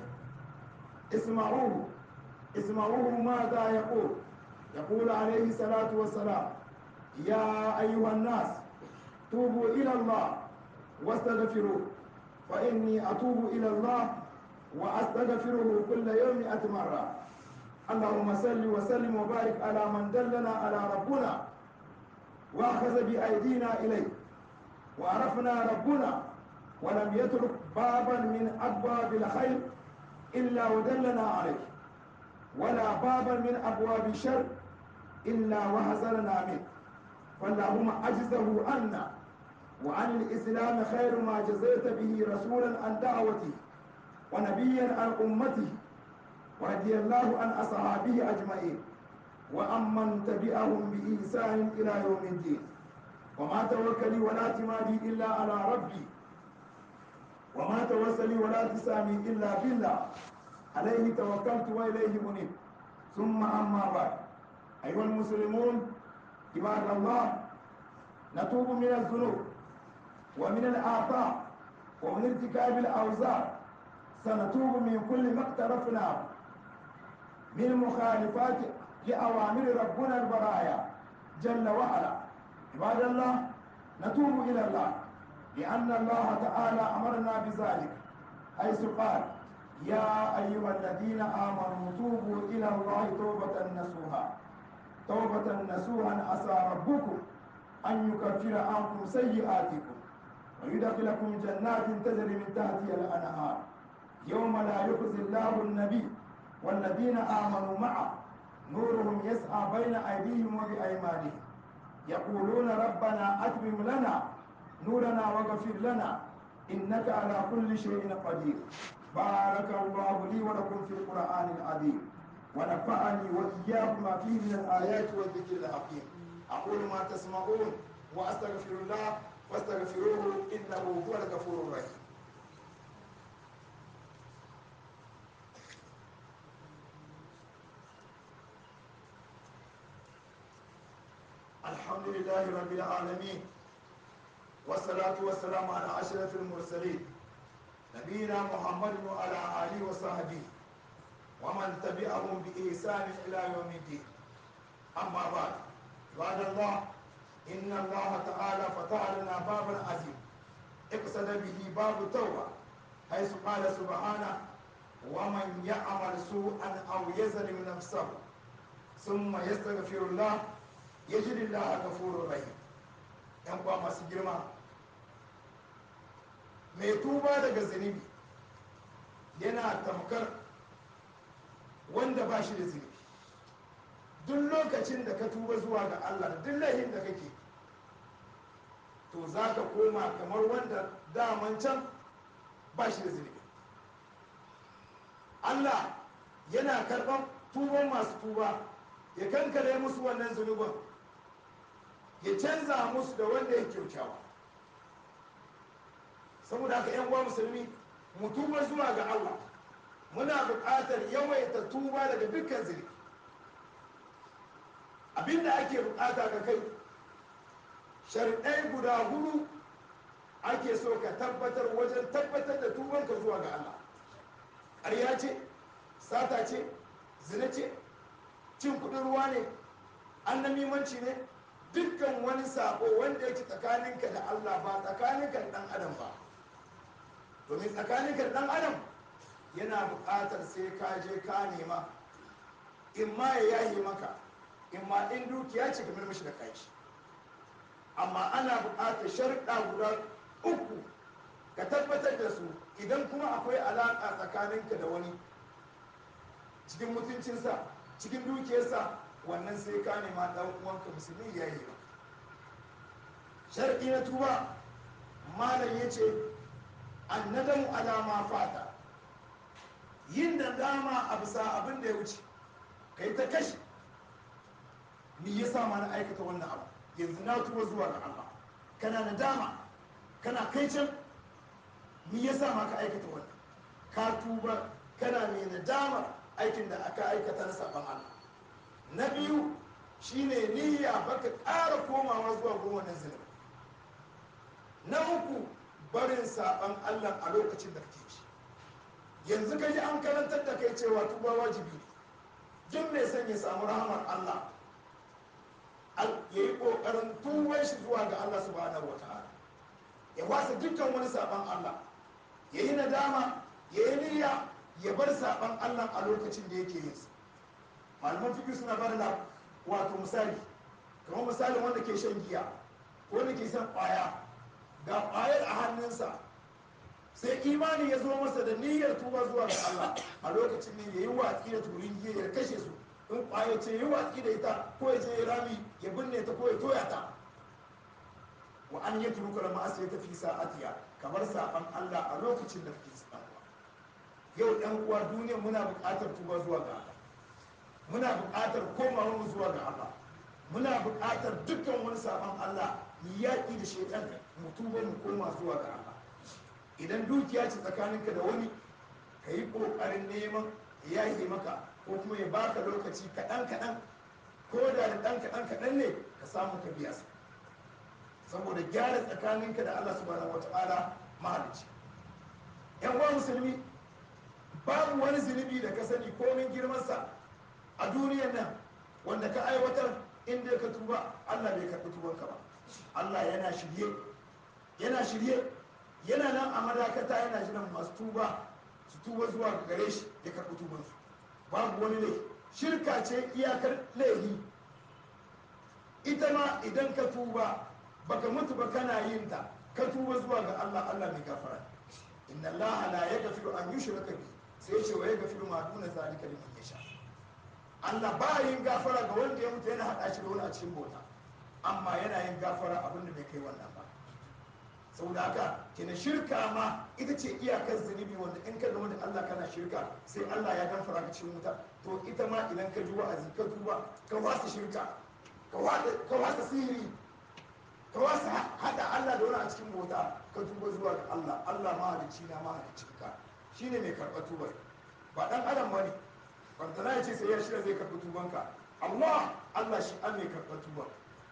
اسمعوه اسمعوه ماذا يقول يقول عليه الصلاة والسلام يا أيها الناس توبوا إلى الله واستغفروه فإني أتوب إلى الله وأستغفره كل يوم مئة مرة اللهم صل وسلم وبارك على من دلنا على ربنا واخذ بايدينا اليه وعرفنا ربنا ولم يترك بابا من ابواب الخير الا ودلنا عليه ولا بابا من ابواب الشر الا وحذرنا منه فاللهم اجزه عنا وعن الاسلام خير ما جزيت به رسولا عن دعوته ونبيا عن امته ورضي الله عن اصحابه اجمعين وأمن تبعهم بإحسان إلى يوم الدين وما توكلي ولا اعتمادي إلا على ربي وما توسلي ولا تسامي إلا بالله عليه توكلت وإليه منيب ثم أما بعد أيها المسلمون عباد الله نتوب من الذنوب ومن الآثام ومن ارتكاب الأوزار سنتوب من كل ما اقترفناه من مخالفات لأوامر ربنا البرايا جل وعلا عباد الله نتوب إلى الله لأن الله تعالى أمرنا بذلك حيث قال يا أيها الذين آمنوا توبوا إلى الله توبة نصوحا توبة نصوحا عسى ربكم أن يكفر عنكم سيئاتكم ويدخلكم جنات تجري من تحتها الأنهار يوم لا يخزي الله النبي والذين آمنوا معه نورهم يسعى بين أيديهم وبأيمانهم يقولون ربنا أتمم لنا نورنا واغفر لنا إنك على كل شيء قدير بارك الله لي ولكم في القرآن العظيم ونفعني وإياكم ما فيه من الآيات والذكر الحكيم أقول ما تسمعون وأستغفر الله فاستغفروه إنه هو الغفور الرحيم الحمد لله رب العالمين والصلاة والسلام على أشرف المرسلين نبينا محمد وعلى آله وصحبه ومن تبعهم بإحسان إلى يوم الدين أما بعد بعد الله إن الله تعالى فتح لنا بابا عظيم اقصد به باب التوبة حيث قال سبحانه ومن يعمل سوءا أو يظلم نفسه ثم يستغفر الله yajid Allah gafurur rahim yan kwa masu girma mai tuba daga zunubi yana tamkar wanda ba shi da zunubi duk lokacin da ka tuba zuwa ga Allah da duk laifin da kake to za ka koma kamar wanda daman can ba shi da zunubi Allah yana karɓar tuban masu tuba ya kankare musu wannan zunubin ya canza musu da wanda ya kyautawa saboda haka yan uwa musulmi mu tuba zuwa ga Allah muna buƙatar yawaita tuba daga dukkan zunubi abinda ake buƙata ga kai sharɗai guda hudu ake so ka tabbatar wajen tabbatar da tubanka zuwa ga Allah ƙarya ce sata ce zina ce cin kuɗin ruwa ne annamimanci ne dukkan wani sabo wanda yake tsakaninka da Allah ba tsakaninka da ɗan adam ba domin tsakaninka da ɗan adam yana buƙatar sai ka je ka nema in ma ya yaye maka in ma in dukiya ce kamar mashi da kai amma ana buƙatar sharuɗa guda uku ka tabbatar da su idan kuma akwai alaƙa tsakaninka da wani cikin mutuncinsa cikin dukiyarsa wannan sai ka nema ɗan uwanka musulmi ya yi ba sharɗi na tuba malam ya ce annadamu alama fata yin da dama a bisa abin da ya wuce kai ta kashi ni ya sa ma na aikata wannan abu yanzu na tuba zuwa ga Allah kana da dama kana kai can ni ya sa ma ka aikata wannan ka tuba kana mai nadama aikin da aka aikata na saban Allah na biyu shine niyya baka ƙara komawa zuwa gurin wannan zunubi na uku barin saban Allah a lokacin da kake shi yanzu ka ji an karantar da kai cewa tuba wajibi ne duk mai son ya samu rahamar Allah ya yi ƙoƙarin tuban shi zuwa ga Allah subhanahu wa ta'ala ya wasa dukkan wani saban Allah ya yi nadama ya yi niyya ya bar saban Allah a lokacin da yake yin su malaman fiƙi suna bar da wato misali kamar misalin wanda ke shan giya ko wanda ke shan ƙwaya ga ƙwayar a hannunsa sai imani ya zo masa da niyyar tuba zuwa ga Allah a lokacin ne ya yi watsi da turin giya ya kashe su in ƙwaya ce yi watsi da ita ko ya je ya rami ya binne ta ko ya toya ta wa an yi turuka da ma'asa ya tafi sa'atiya kamar saban Allah a lokacin da kake saban yau ɗan uwa duniya muna buƙatar tuba zuwa ga Allah muna buƙatar komawa mu zuwa ga Allah muna buƙatar dukkan wani saban Allah mu yaƙi da shaitan mu tuba mu koma zuwa ga Allah idan dukiya ce tsakaninka da wani ka yi ƙoƙarin neman ya yi maka ko kuma ya baka lokaci kaɗan kaɗan ko da da ɗan kaɗan kaɗan ne ka samu ka biya su saboda gyara tsakaninka da Allah subhanahu wata'ala mahalicci yan uwa musulmi babu wani zunubi da ka sani komin girmansa a duniyar nan wanda ka aiwatar inda ka tuba Allah bai karɓi tubanka ba Allah yana shirye yana shirye yana nan a madakata yana jiran masu tuba su tuba zuwa ga gare shi ya karɓi tubansu babu wani laifi shirka ce iyakar laifi ita ma idan ka tuba baka mutu ba kana yin ta ka tuba zuwa ga Allah Allah mai gafara inna Allah la yaghfiru an yushraka bi sai ce wa yaghfiru ma duna zalika liman yasha Allah ba yin gafara ga wanda ya mutu yana hada shi da wani a cikin bauta amma yana yin gafara abin da bai kai wannan ba saboda haka kina shirka ma ita ce iyakar zunubi wanda in ka zama da Allah kana shirka sai Allah ya gafara ka cikin wuta to ita ma idan ka ji wa'azi ka tuba ka wasa shirka ka wasa sihiri ka wasa hada Allah da wani a cikin bauta ka tuba zuwa ga Allah Allah mahalicci na mahalicci ka shine mai karɓar tubar ba dan adam bane wanda na ce sai ya shirya zai karɓi tubanka amma Allah shi an mai karɓar tubar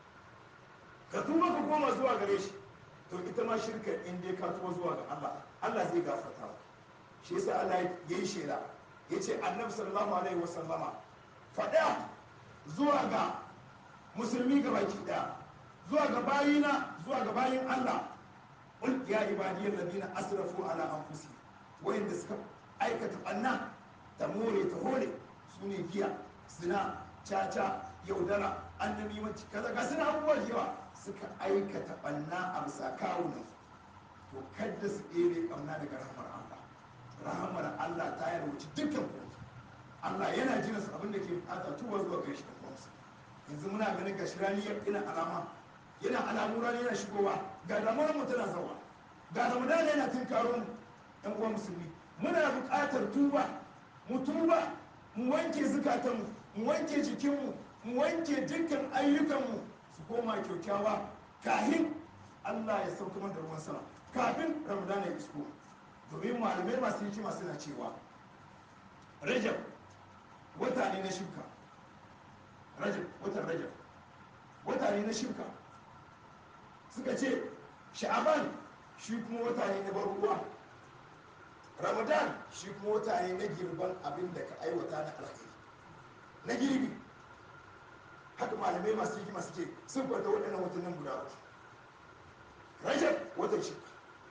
ka tuba ka koma zuwa gare shi to ita ma shirka in dai ka tuba zuwa ga Allah Allah zai gafarta maka shi yasa Allah ya yi shela yace annabi sallallahu alaihi wasallama faɗa zuwa ga musulmi ga baki ɗaya zuwa ga bayina zuwa ga bayin Allah qul ya ibadiyal ladina asrafu ala anfusihim wayanda suka aikata banna ta more ta hore sune giya zina caca yaudara annabi mace kaza ga suna abubuwa da yawa suka aikata banna a bisa kawunan to kadda su ɗebe ƙamna daga rahamar Allah rahamar Allah ta yarwaci dukkan ku Allah yana jina su abin da ke bukata tuba zuwa gare shi kuma yanzu muna ganin gashi rani yana alama yana alamu rani yana shigowa ga damuwar mu tana zawa ga ramadan yana tinkaro mu yan uwa musulmi muna buƙatar tuba mu tuba mu wanke zukatanmu mu wanke jikinmu mu wanke dukkan ayyukanmu su koma kyaukyawa kahin Allah ya sauka mana da ruwan sama kafin ramadan ya isko domin malamai masu hikima suna cewa rajab wata ne na shuka rajab watan rajab wata ne na shuka suka ce sha'aban shi kuma wata ne na bar ruwa ramadan shi kuma wata ne na girban abin da ka aiwata na alkhairi na girbi haka malamai masu hikima suke sun kwata waɗannan watannin guda uku rajab watan shuka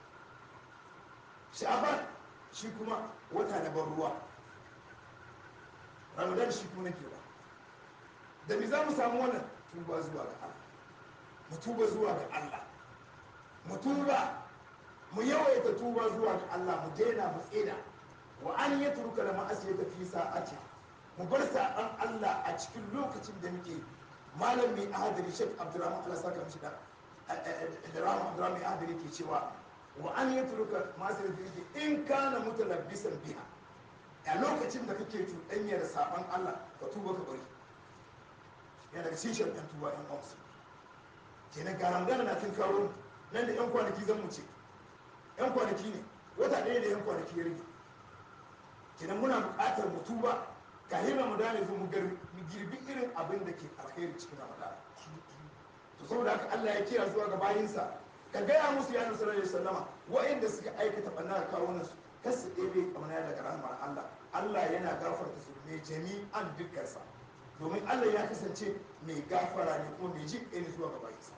sha'aban shi kuma wata na bar ruwa ramadan shi kuma na girba da mi za mu samu wannan tuba zuwa ga allah mu tuba zuwa ga allah mu tuba mu yawaita tuba zuwa ga allah mu daina mu tseda wa an yi turka da ma'asiyar ta fi sa'ati mu bar saɓan allah a cikin lokacin da muke malam mai ahadari shek abdurrahman allah saka mishi da da rahman abdurrahman mai ahadari ke cewa wa an yi turka ma'asiyar ta fi in kana mutalabbisan biha a lokacin da kake cuɗanya da saɓan allah ka tuba ka bari yana daga cikin sharɗan tuba yan ƙwamsu kenan garangana na tun kawo nan da yan kwanaki zan mu ce yan kwanaki ne wata ɗaya da yan kwanaki ya rage kenan muna buƙatar mu tuba kahin ramadan ya zo mu girbi irin abin da ke alkhairi cikin ramadan to saboda haka Allah ya kira zuwa ga bayinsa ka gaya musu ya nasu alaihi sallama wa'inda suka aikata ɓanna da kawunan su kar su ɗebe ƙauna daga rahmar Allah Allah yana gafarta su ne jami'an dukkansa domin Allah ya kasance mai gafara ne kuma mai jin ɗaya zuwa ga bayinsa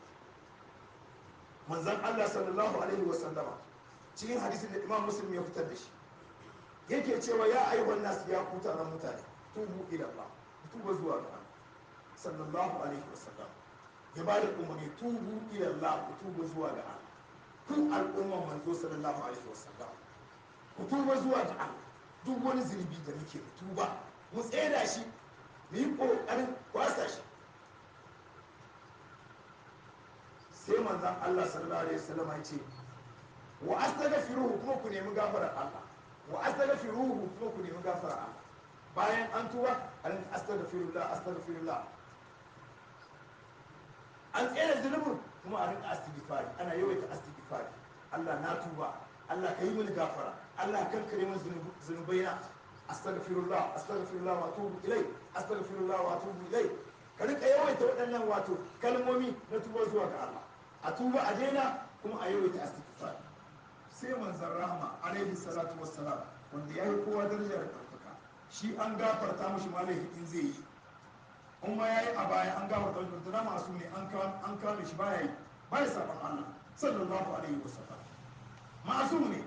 manzan Allah sallallahu alaihi wa sallama cikin hadisin da Imam Muslim ya fitar da shi yake cewa ya ayyuhan nas ya ku taron mutane tubu ila Allah tuba zuwa ga Allah sallallahu alaihi wa sallam ya ba da umarni tubu ila Allah ku tuba zuwa ga Allah ku al'umman manzo sallallahu alaihi wa sallam ku tuba zuwa ga Allah duk wani zunubi da muke tuba mu tseda shi mu yi ƙoƙarin kwasa shi sai manzan Allah sallallahu alaihi wasallam ya ce wa astaghfiruhu kuma ku nemi gafarar Allah wa astaghfiruhu kuma ku nemi gafarar Allah bayan an tuba an astaghfirullah astaghfirullah an tsere zunubin kuma a rinka astighfari ana yawaita astighfari Allah na tuba Allah ka yi mini gafara Allah kan kare min zunubaina astaghfirullah astaghfirullah wa atubu ilai astaghfirullah wa atubu ilai ka rika yawaita waɗannan wato kalmomi na tuba zuwa ga Allah a tuba a daina kuma a yawaita astighfar sai manzon rahama alaihi salatu wassalam wanda ya yi kowa darajar ɗaukaka shi an gafarta mishi malahi in zai yi in ma ya yi a baya an gafarta mishi da masu ne an kame shi baya yi baya saban Allah sallallahu alaihi wasallam masu ne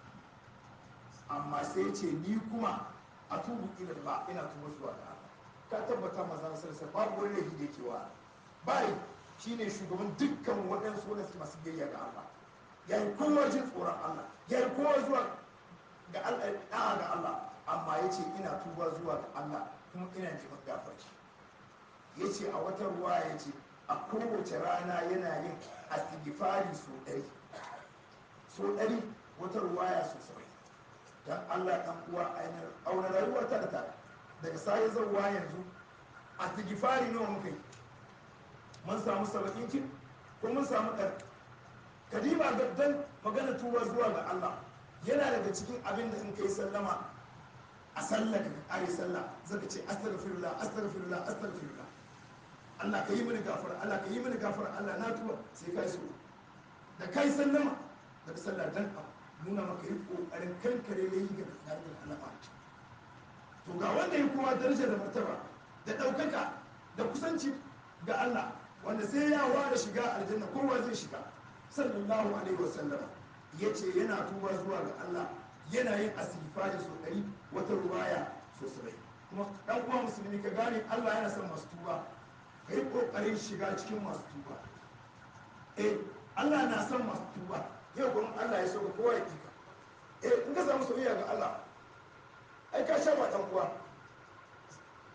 amma sai ce ni kuma a tubu ilal ba ina tuba zuwa ga Allah ka tabbata manzon sallallahu babu wani laifi da yake wa bai shine shugaban dukkan waɗansu wanda suke masu biyayya ga Allah ya yi kowa jin tsoron Allah ya yi kowa zuwa ga Allah ga Allah amma ya ce ina tuba zuwa ga Allah kuma ina neman gafarci ya ce a wata ruwa ya ce a kowace rana yana yin astighfari so ɗari so ɗari wata ruwaya so saba'in don Allah ɗan uwa ainihin auna rayuwa ta da ta daga sai zauwa yanzu a tigifari nawa muka yi mun samu saba'in kin ko mun samu ɗan kadiba ga dan magana tuba zuwa ga Allah yana daga cikin abin da in kai sallama a sallah ka kare sallah zaka ce astaghfirullah astaghfirullah astaghfirullah Allah ka yi mini gafara Allah ka yi mini gafara Allah na tuba sai kai so da kai sallama daga sallah dan nuna maka yi kokarin kankare ne yi ga tsarin alama to ga wanda ya kowa daraja da martaba da ɗaukaka da kusanci ga Allah wanda sai ya ware shiga aljanna kowa zai shiga sallallahu alaihi wasallam ya ce yana tuba zuwa ga Allah yana yin asifari so ɗari wata ruwaya so sabai kuma ɗan uwa musulmi ka gane Allah yana son masu tuba ka yi ƙoƙarin shiga cikin masu tuba eh Allah na son masu tuba yau kuma Allah ya so ka kowa ya kika eh in ka samu soyayya ga Allah ai ka sha ba dan uwa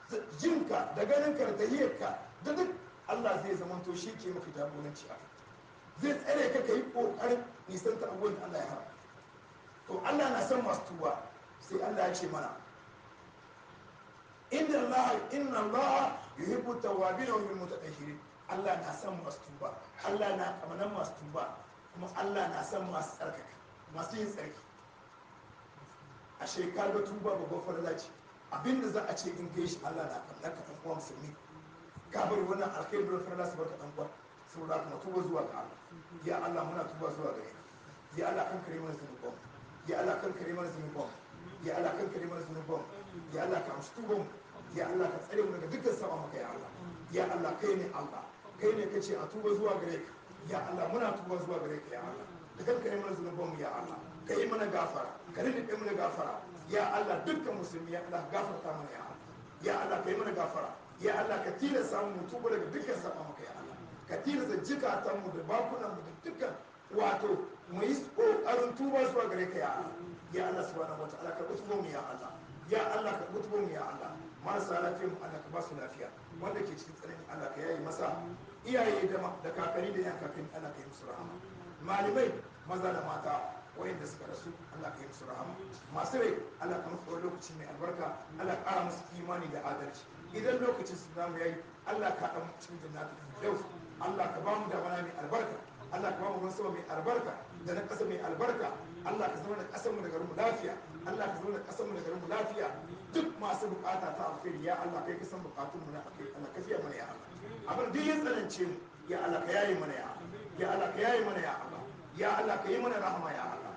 jinka da ganinka da tahiyyarka da duk Allah zai zamanto shi ke maka jagoranci a zai tsare ka ka yi ƙoƙarin nisanta abubuwan da Allah ya haram to Allah na san masu tuba sai Allah ya ce mana inna Allah inna Allah yuhibbu tawwabin wa yuhibbu mutatahhirin Allah na san masu tuba Allah na kamanan masu tuba kuma Allah na san masu tsarkaka masu yin tsarki a shekaru tuba babban farla ce abinda za a ce in kai shi Allah na kamar ka ɗan uwa musulmi ka bari wannan alkhairi da farla su barka ɗan uwa saboda kuma tuba zuwa ga Allah ya Allah muna tuba zuwa gare ka ya Allah kan kare mana zunuban ya Allah kan kare mana zunuban ya Allah kan kare mana zunuban ya Allah ka amshi tuban ya Allah ka tsare mu daga dukkan sama maka ya Allah ya Allah kai ne Allah kai ne kace a tuba zuwa gare ka ya Allah muna tuba zuwa gare ka ya Allah da kan kare mana zunuban mu ya Allah ka yi mana gafara ka rinda mana gafara ya Allah dukkan musulmi ya Allah gafarta mana ya Allah ya Allah ka yi mana gafara ya Allah ka tilasta mu tuba daga dukkan sama maka ya Allah ka tilasta jikatanmu da bakunanmu da dukkan wato mu yi ƙoƙarin tuba zuwa gare ka ya Allah ya Allah subhanahu wataala ka kutubo mu ya Allah ya Allah ka kutubo mu ya Allah marasa lafiya mu Allah ka ba su lafiya wanda ke cikin tsanani Allah ka yayi masa iyaye da da kakanni da yan kakanni Allah ka yi musu rahama malamai maza da mata wayanda suka rasu Allah ka yi musu rahama masu rai Allah ka musu lokaci mai albarka Allah ka ƙara musu imani da adalci idan lokacin su zamu yayi Allah ka ɗan cikin jannatin firdaus Allah ka ba mu da mana mai albarka Allah ka ba mu ruwan sama mai albarka da na ƙasa mai albarka Allah ka zama da ƙasar mu da garin mu lafiya Allah ka zama da ƙasar mu da garin mu lafiya duk masu bukata ta alkhairi ya Allah kai ka san bukatun mu na alkhairi Allah ka fiya mana ya Allah abin duk ya tsanance mu ya Allah ka yaye mana ya Allah ya Allah ka yaye mana ya Allah ya Allah ka yi mana rahama ya Allah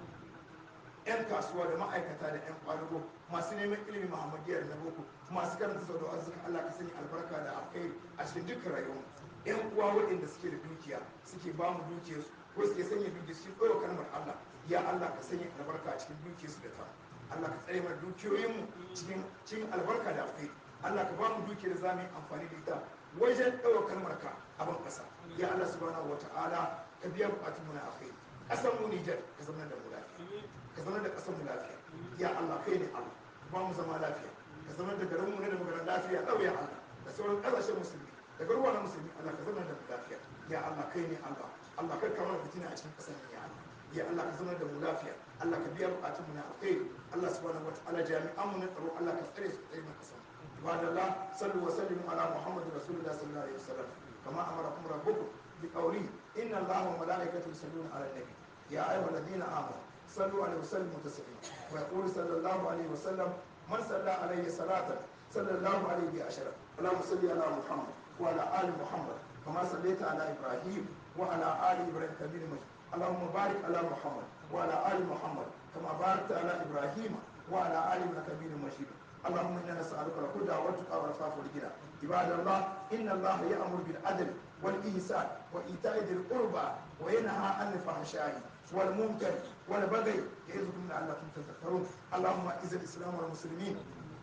'yan kasuwa da ma'aikata da 'yan kwadago masu neman ilimin muhammadiyar na boko masu karanta sau da arziki allah ka sanya albarka da alkhairi a cikin dukkan rayuwa 'yan uwa waɗanda suke da dukiya suke ba mu dukiyarsu ko suke sanya dukiya su ɗora kalmar allah ya allah ka sanya albarka a cikin dukiyarsu da ta allah ka tsare mana dukiyoyinmu cikin cikin albarka da alkhairi allah ka ba mu dukiyar za mu yi amfani da ita wajen ɗaura kalmar ka a ban ƙasa ya allah subhanahu wa ta'ala ka biya buƙatunmu na alkhairi ƙasar mu nijar ka zama da mu lafiya ka zama da ƙasar mu lafiya ya Allah kai ne Allah ba mu zama lafiya ka zama da garin mu ne da maganar lafiya ɗau ya Allah da sauran ƙasashen musulmi da garuwa na musulmi Allah ka zama da mu lafiya ya Allah kai ne Allah Allah kar ka mana fitina a cikin ƙasar ya Allah ya Allah ka zama da mu lafiya Allah ka biya buƙatun mu na alkhairi Allah subhanahu wataala jami'an mu na tsaro Allah ka tsare su tsare mu ƙasar ibadallah sallu wa sallimu ala muhammad rasulullah sallallahu alaihi wasallam kama amarakum rabbukum بقوله إن الله وملائكته يصلون على النبي يا أيها الذين آمنوا صلوا عليه وسلموا تسليما ويقول صلى الله عليه وسلم من صلى عليه صلاة صلى الله عليه بعشرة اللهم صل على محمد وعلى آل محمد كما صليت على إبراهيم وعلى آل إبراهيم كبير مجيد اللهم بارك على محمد وعلى آل محمد كما باركت على إبراهيم وعلى آل إبراهيم كبير مجيد اللهم انا نسالك الهدى والتقى والعفاف والغنى عباد الله ان الله يامر بالعدل والاحسان وايتاء ذي القربى وينهى عن الفحشاء والمنكر والبغي يعظكم لعلكم تذكرون اللهم اعز الاسلام والمسلمين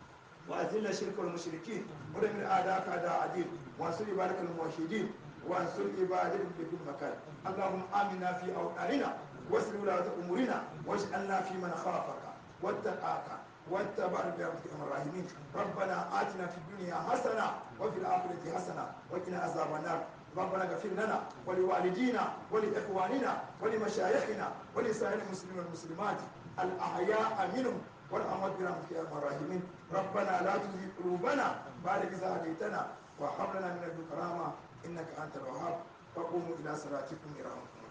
واذل الشرك والمشركين ودمر اعداءك اعداء الدين وانصر عبادك الموحدين وانصر عبادك في كل مكان اللهم امنا في اوطاننا واسر ولاة امورنا واجعلنا في من خافك واتقاك واتبع برحمتك ارحم الراحمين ربنا اتنا في الدنيا حسنه وفي الاخره حسنه وقنا عذاب النار ربنا اغفر لنا ولوالدينا ولاخواننا ولمشايخنا ولسائر المسلمين والمسلمات الاحياء منهم والاموات برحمتك يا ارحم الراحمين ربنا لا تزغ قلوبنا بعد إذ هديتنا وهب لنا من لدنك رحمه انك انت الوهاب وقوموا الى صلاتكم يرحمكم الله